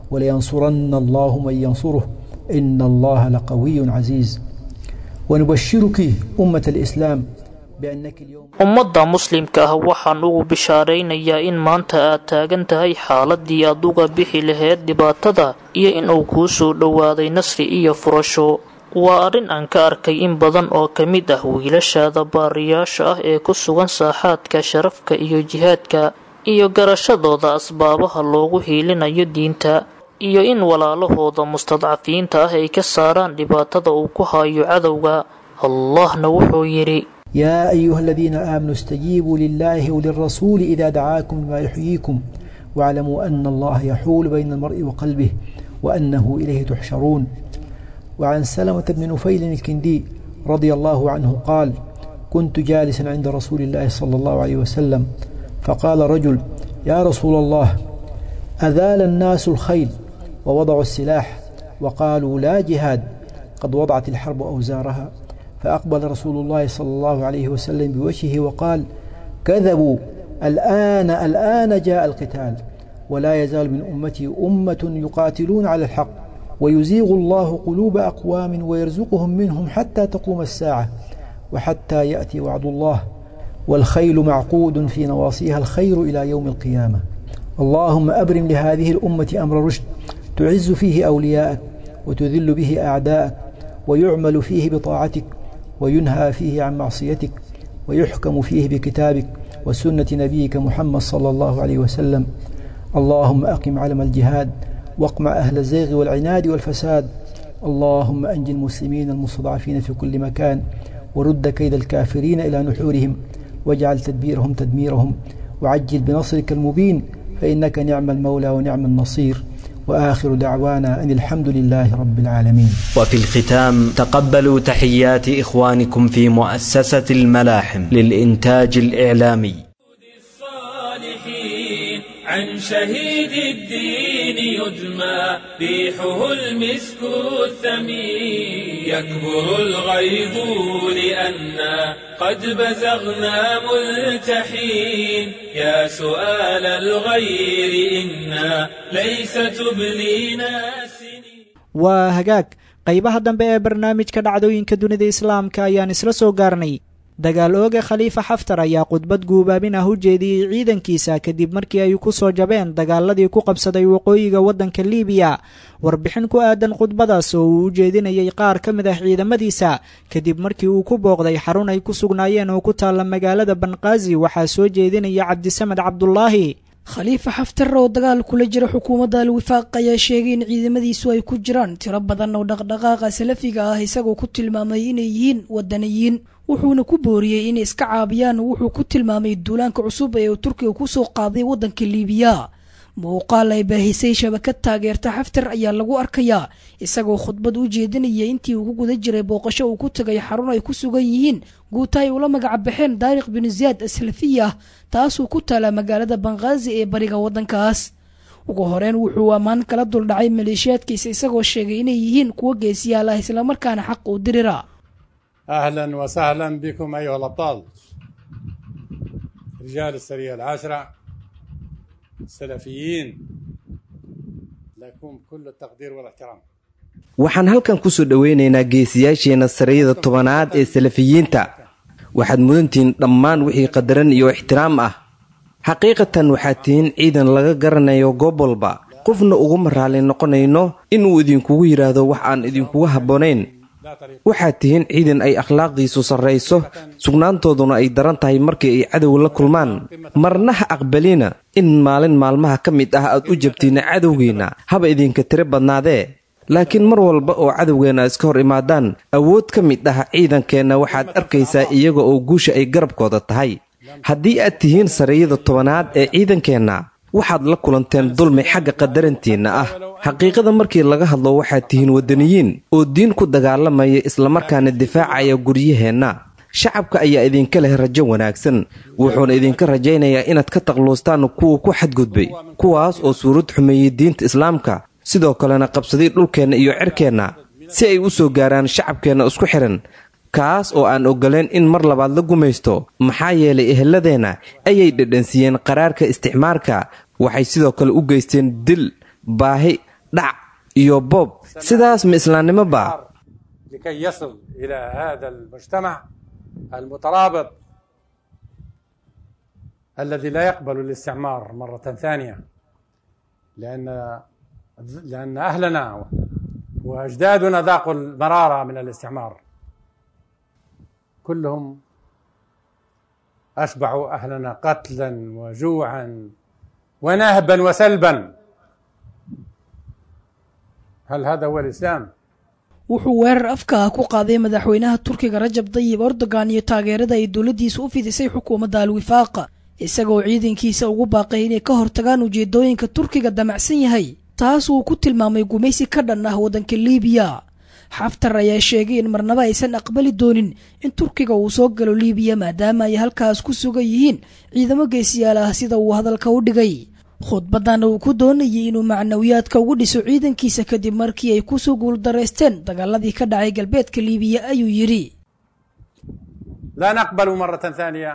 ولينصرن الله من ينصره إن الله لقوي عزيز ونبشرك أمة الإسلام بأنك اليوم
ummadda muslimka ah waxaan ugu bishaaraynayaa in maanta aad taagan tahay xaaladii aad uga bixi lahayd dhibaatada iyo inuu kuu soo dhowaaday nasri iyo furasho waa arrin aan ka arkay in badan oo ka mid ah wiilashaada baariyaasha ah ee ku sugan saaxaadka sharafka iyo jihaadka iyo garashadooda asbaabaha loogu hiilinayo diinta iyo in walaalahooda mustadcafiinta ah ay ka saaraan dhibaatada uu ku hayo cadowga allahna wuxuu yidhi
يا أيها الذين آمنوا استجيبوا لله وللرسول إذا دعاكم لما يحييكم واعلموا أن الله يحول بين المرء وقلبه وأنه إليه تحشرون وعن سلمة بن نفيل الكندي رضي الله عنه قال كنت جالسا عند رسول الله صلى الله عليه وسلم فقال رجل يا رسول الله أذال الناس الخيل ووضعوا السلاح وقالوا لا جهاد قد وضعت الحرب أوزارها فأقبل رسول الله صلى الله عليه وسلم بوجهه وقال كذبوا الآن الآن جاء القتال ولا يزال من أمتي أمة يقاتلون على الحق ويزيغ الله قلوب أقوام ويرزقهم منهم حتى تقوم الساعة وحتى يأتي وعد الله والخيل معقود في نواصيها الخير إلى يوم القيامة اللهم أبرم لهذه الأمة أمر رشد تعز فيه أولياءك وتذل به أعداءك ويعمل فيه بطاعتك وينهى فيه عن معصيتك ويحكم فيه بكتابك وسنة نبيك محمد صلى الله عليه وسلم اللهم أقم علم الجهاد واقمع أهل الزيغ والعناد والفساد اللهم أنج المسلمين المستضعفين في كل مكان ورد كيد الكافرين إلى نحورهم واجعل تدبيرهم تدميرهم وعجل بنصرك المبين فإنك نعم المولى ونعم النصير وآخر دعوانا أن الحمد لله رب العالمين
وفي الختام تقبلوا تحيات إخوانكم في مؤسسة الملاحم للإنتاج الإعلامي
عن شهيد الدين يدمى ريحه المسك الثمين يكبر الغيظ لأنا قد بزغنا ملتحين يا سؤال الغير إنا ليس تبلينا
waa hagaag qaybaha dambe ee barnaamijka dhacdooyinka dunida islaamka ayaan isla soo gaarnay dagaal ooga khaliifa xaftar ayaa khudbad guubaabin ah u jeediyey ciidankiisa kadib markii ay ku soo jabeen dagaaladii ku qabsaday waqooyiga waddanka liibiya warbixin ku aadan khudbadaas oo uu u jeedinayay qaar ka mid ah ciidamadiisa kadib markii uu ku booqday xarun ay ku sugnaayeen oo ku taalla magaalada banqaazi waxaa soo jeedinaya cabdisamed cabdulaahi
khaliifa xaftar oo dagaal kula jira xukuumadda alwifaaq ayaa sheegay in ciidamadiisu ay ku jiraan tiro badan oo dhaqdhaqaaqa salafiga ah isagoo ku tilmaamay inay yihiin wadaniyiin wuxuuna ku booriyey inay iska caabiyaan wuxuu ku tilmaamay duulaanka cusub ee uu turkiga ku soo qaaday waddanka liibiya muuqaal ay baahisay shabakad taageerta xaftar ayaa lagu arkayaa isagoo khudbad u jeedinaya intii uu ku guda jiray booqasho uu ku tagay xarun ay ku sugan yihiin guuta ay ula magac baxeen daariq binu ziyaad aslafiya taasuu ku taalaa magaalada banqaazi ee bariga waddankaas ugu horeyn wuxuu ammaan kala duldhacay maleeshiyaadkiisa isagoo sheegay inay yihiin kuwo geesiyaal ah islamarkaana xaq u dirira
أهلا وسهلا بكم أيها الأبطال رجال السرية العاشرة السلفيين لكم كل التقدير والاحترام
waxaan halkan ku soo dhoweynaynaa geesiyaasheenna sarayada tobanaad ee salafiyiinta waxaad mudantihiin dhammaan wixii qadaran iyo ixtiraam ah xaqiiqatan waxaad tihiin ciidan laga garanayo goob walba qofna uguma raalli noqonayno inuu idinkugu yidhaahdo wax aan idinkuga habboonayn waxaad tihiin ciidan ay akhlaaqdiisu sarrayso sugnaantooduna ay daran tahay markii ay cadow la kulmaan marna ha aqbalina in maalin maalmaha ka mid ah aad u jabtiinna cadowgeenna haba idinka tiro badnaadee laakiin mar walba oo cadowgeenna iska hor imaadaan awood ka mid ah ciidankeenna waxaad arkaysaa iyaga oo guusha ay garabkooda tahay haddii aad tihiin sariyada tobanaad ee ciidankeenna waxaad la kulanteen dulmi xagga qadarantiinna ah xaqiiqada markii laga hadlo waxaad tihiin waddaniyiin oo diin ku dagaalamaya islamarkaana difaacaya guryaheenna shacabka ayaa idinka leh rajo wanaagsan wuxuuna idinka rajaynayaa inaad ka taqluustaan kuwa ku xadgudbay kuwaas oo suurad xumeeyey diinta islaamka sidoo kalena qabsaday dhulkeenna iyo cirkeenna si ay u soo gaaraan shacabkeenna isku xidhan kaas oo aan oggoleen in mar labaad la gumaysto maxaa yeelay eheladeenna ayay dhadhansiiyeen qaraarka isticmaarka waxay sidoo kale u geysteen dil baahi dhac iyo boob sidaas ma islaamnimo baa
لكي يصل إلى هذا المجتمع المترابط الذي لا يقبل الاستعمار مرة ثانية لأن لأن أهلنا وأجدادنا ذاقوا المرارة من الاستعمار كلهم أشبعوا أهلنا قتلا وجوعا ونهبا وسلبا هل هذا هو الإسلام؟
wuxuu weerar afka ah ku qaaday madaxweynaha turkiga rajab dayib erdogan iyo taageerada ay dowladdiisa u fidisay xukuumadda alwifaaqa isagoo ciidankiisa ugu baaqay inay ka hortagaan ujeedooyinka turkiga damacsan yahay taas uu ku tilmaamay gumaysi ka dhan ah waddanka liibiya xaftar ayaa sheegay in marnaba aysan aqbali doonin in turkiga uu soo galo liibiya maadaama ay halkaas ku sugan yihiin ciidamo geesiyaal ah sida uu hadalka u dhigay khudbadan uu ku doonayay inuu macnawiyaadka ugu dhiso ciidankiisa kadib markii ay kusoo guuldaraysteen dagaaladii ka dhacay galbeedka liibiya ayuu yidhi
لا نقبل مرة ثانية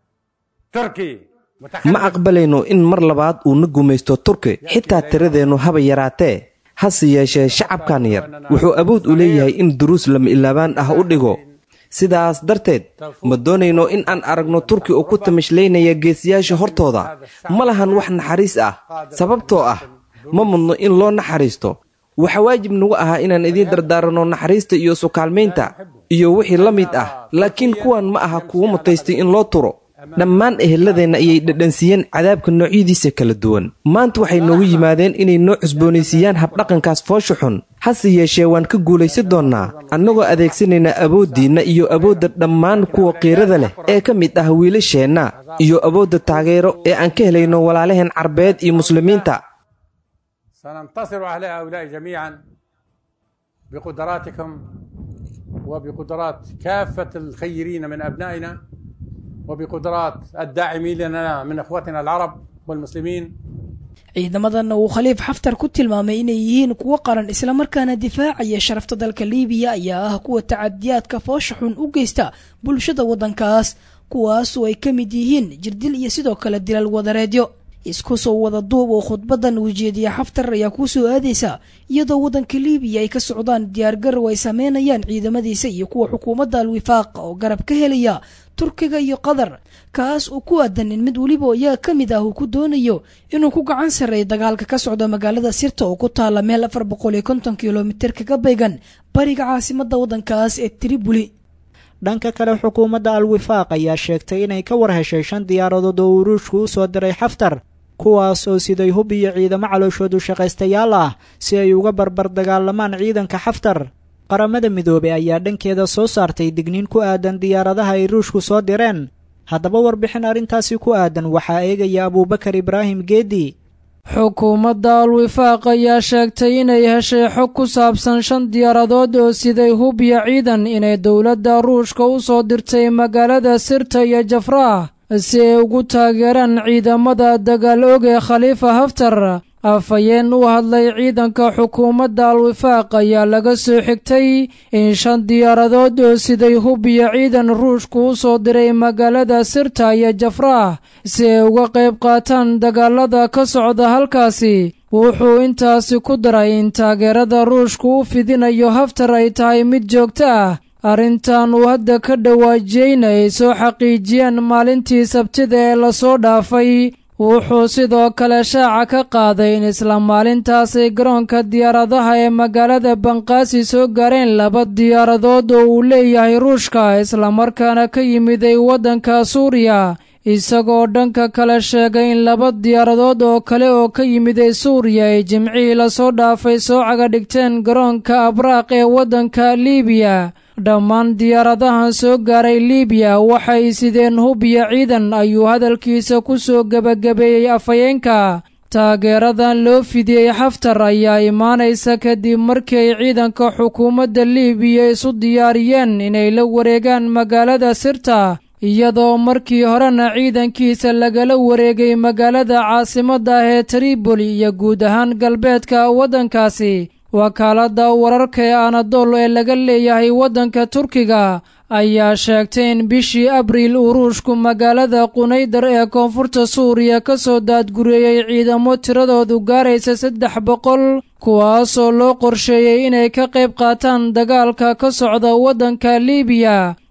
تركي
ma aqbalayno in mar labaad uu na gumaysto turki xitaa tiradeennu haba yaraatee hase yeeshee shacabkan yar wuxuu awood u leeyahay in duruus lama ilaabaan ah u dhigo sidaas darteed ma doonayno in aan aragno turki oo ku tamashlaynaya geesiyaasha hortooda ma lahan wax naxariis ah sababtoo ah ma mudno in loo naxariisto waxaa waajib nagu ahaa inaan idiin dardaaranno naxariista iyo sukaalmaynta iyo wixii la mid ah laakiin kuwan ma aha kuwo mutaystay in loo turo dhammaan eheladeenna ayay dhadhansiiyeen cadaabka noocyadiisa kala duwan maanta waxay noogu yimaadeen inay noo cusboonaysiiyaan habdhaqankaas foosha xun hase yeeshee waan ka guulaysan doonnaa annagoo adeegsanaynaa awooddiinna iyo awoodda dhammaan kuwa qiirada leh ee ka mid ah wiilasheenna iyo awoodda taageero ee aan ka helayno walaalaheen carbeed iyo muslimiinta
سننتصر على هؤلاء جميعا بقدراتكم وبقدرات كافة الخيرين من أبنائنا وبقدرات الداعمين لنا من اخوتنا العرب والمسلمين
ciidamadanna uu khaliif xaftar ku tilmaamay inay yihiin kuwo qaran islamarkaana difaacaya sharafta dalka liibiya ayaa ah kuwa tacadiyaadka foosha xun u geysta bulshada waddankaas kuwaasoo ay ka mid yihiin jirdil iyo sidoo kale dilal wadareedyo isku soo wada duub oo khudbadan uu jeediya xaftar ayaa kuu soo aadaysa iyadoo waddanka liibiya ay ka socdaan diyaargarow ay sameynayaan ciidamadiisa iyo kuwa xukuumadda alwifaaqa oo garab ka helaya turkiga iyo qatar kaas oo ku aadan in mid weliba iyaga ka mid ah uu ku doonayo inuu ku gacan sarreeyo dagaalka ka socda magaalada sirta oo ku taala meel afar boqol iyo konton kilomitir kaga baygan bariga caasimadda waddankaas ee tribuli
dhanka kale xukuumadda alwifaaq ayaa sheegtay inay ka war heshay shan diyaaradood oo uruushku u soo diray xaftar kuwaas oo siday hub iyo ciidamo calooshoodu shaqaystayaal ah si ay uga barbar dagaalamaan ciidanka xaftar qaramada midoobey ayaa dhankeeda soo saartay digniin ku aadan diyaaradaha ay ruushku soo direen haddaba warbixin arrintaasi ku aadan waxaa eegaya abuubakar ibraahim geedi
xukuumadda alwifaaq ayaa sheegtay inay heshay xog ku saabsan shan diyaaradood oo siday hub iyo ciidan inay dowladda ruushka u soo dirtay magaalada sirta iyo jafraah si ay ugu taageeraan ciidamada dagaal og ee khaliifa haftar afhayeen u hadlay ciidanka xukuumadda alwifaaq ayaa laga soo xigtay in shan diyaaradood oo siday hub iyo ciidan ruushku u soo diray magaalada sirta iyo jafraah si ay uga qayb qaataan dagaalada ka socda halkaasi wuxuu intaasi ku daray in taageerada ruushku u fidinayo haftar ay tahay mid joogto ah arrintan uu hadda ka dhawaajiyeyna ay soo xaqiijiyeen maalintii sabtida ee lasoo dhaafay wuxuu sidoo kale shaaca ka qaaday in isla maalintaasay garoonka diyaaradaha ee magaalada banqaasi soo gaareen laba diyaaradood oo uu leeyahay ruushka islamarkaana ka yimiday waddanka suuriya isagoo dhanka kale sheegay in laba diyaaradood oo kale oo ka yimiday suuriya ay jimcihii lasoo dhaafay soo caga dhigteen garoonka abraaq ee waddanka liibiya dhammaan diyaaradahan soo gaaray liibiya waxay sideen hub iyo ciidan ayuu hadalkiisa ku soo gebagabeeyey afhayeenka taageeradan loo fidiyey xaftar ayaa imaanaysa kadib markii ay ciidanka xukuumadda liibiya isu diyaariyeen inay la wareegaan magaalada sirta iyadoo markii horena ciidankiisa lagala wareegay magaalada caasimadda ah ee triboli iyo guud ahaan galbeedka waddankaasi wakaaladda wararka ee anadol ee laga leeyahay waddanka turkiga ayaa sheegtay in bishii abriil uu ruushku magaalada qunaydar ee koonfurta suuriya ka soo daadgureeyey ciidamo tiradoodu gaaraysa saddex boqol kuwaasoo loo qorsheeyey inay ka qayb qaataan dagaalka ka socda waddanka liibiya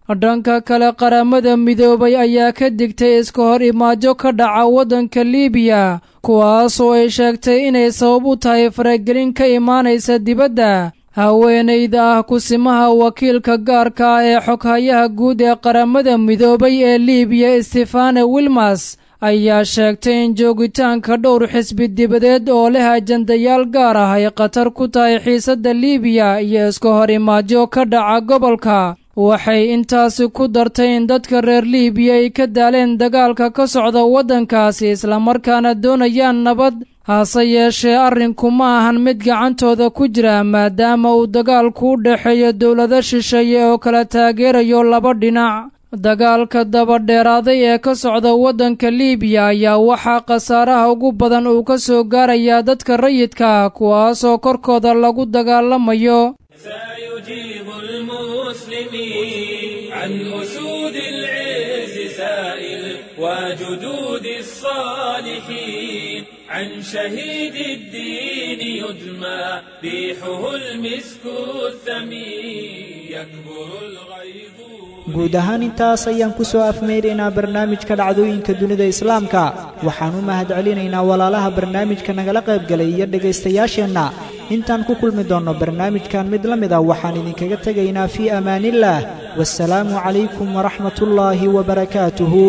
dhanka kale qaramada midoobay ayaa ka digtay iska hor imaajo ka dhaca waddanka liibiya kuwaasoo ay sheegtay inay sabab u tahay faragelin ka imaanaysa dibadda haweenayda ah kusimaha wakiilka gaarka ah ee xoghayaha guud ee qaramada midoobay ee liibiya stefane wilmas ayaa sheegtay in joogitaanka dhowr xisbi dibadeed oo leh ajandayaal gaar ah ay khatar ku tahay xiisadda liibiya iyo iska hor imaajo ka dhaca gobolka waxay intaasi ku dartay in dadka reer liibiya ay ka daaleen dagaalka ka socda waddankaasi islamarkaana doonayaan nabad hase yeeshee arrinku ma ahan mid gacantooda ku jira maadaama uu dagaalku u dhexeeyo dowlado shisheeye oo kala taageerayo laba dhinac dagaalka dabadheeraaday ee ka socda waddanka liibiya ayaa waxaa khasaaraha ugu badan uu ka soo gaarayaa dadka rayidka kuwaasoo korkooda lagu dagaalamayo
سيجيب المسلمين عن أسود العز سائل وجدود الصالحين عن شهيد الدين يدمى ريحه المسك الثمين يكبر الغيظ
guud ahaan intaas ayaan ku soo afmeynaynaa barnaamijka dhacdooyinka dunida islaamka waxaan u mahad celinaynaa walaalaha barnaamijka nagala qaybgalay iyo dhegaystayaasheenna intaan ku kulmi doonno barnaamijkan mid la mid a waxaan idinkaga tegaynaa fii amaaniillaah wasalaamu calaykum waraxmatullaahi wabarakaatuhu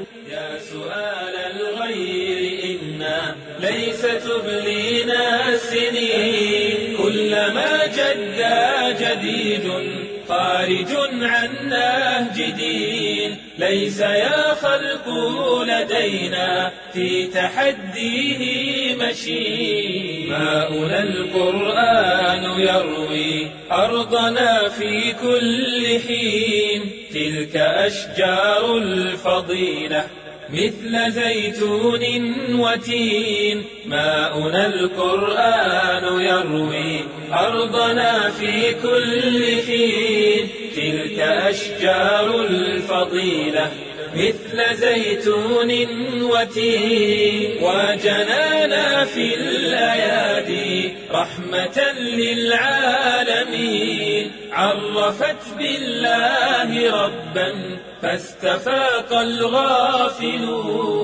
ليس تبلينا السنين كلما جدا جديد خارج عن نهج دين ليس يا خلق لدينا في تحديه مشي ماؤنا القرآن يروي أرضنا في كل حين تلك أشجار الفضيلة مثل زيتون وتين ماؤنا القرآن يروي أرضنا في كل حين تلك أشجار الفضيلة مثل زيتون وتين وجنانا في الأيادي رحمة للعالمين عرفت بالله ربا فاستفاق الغافلون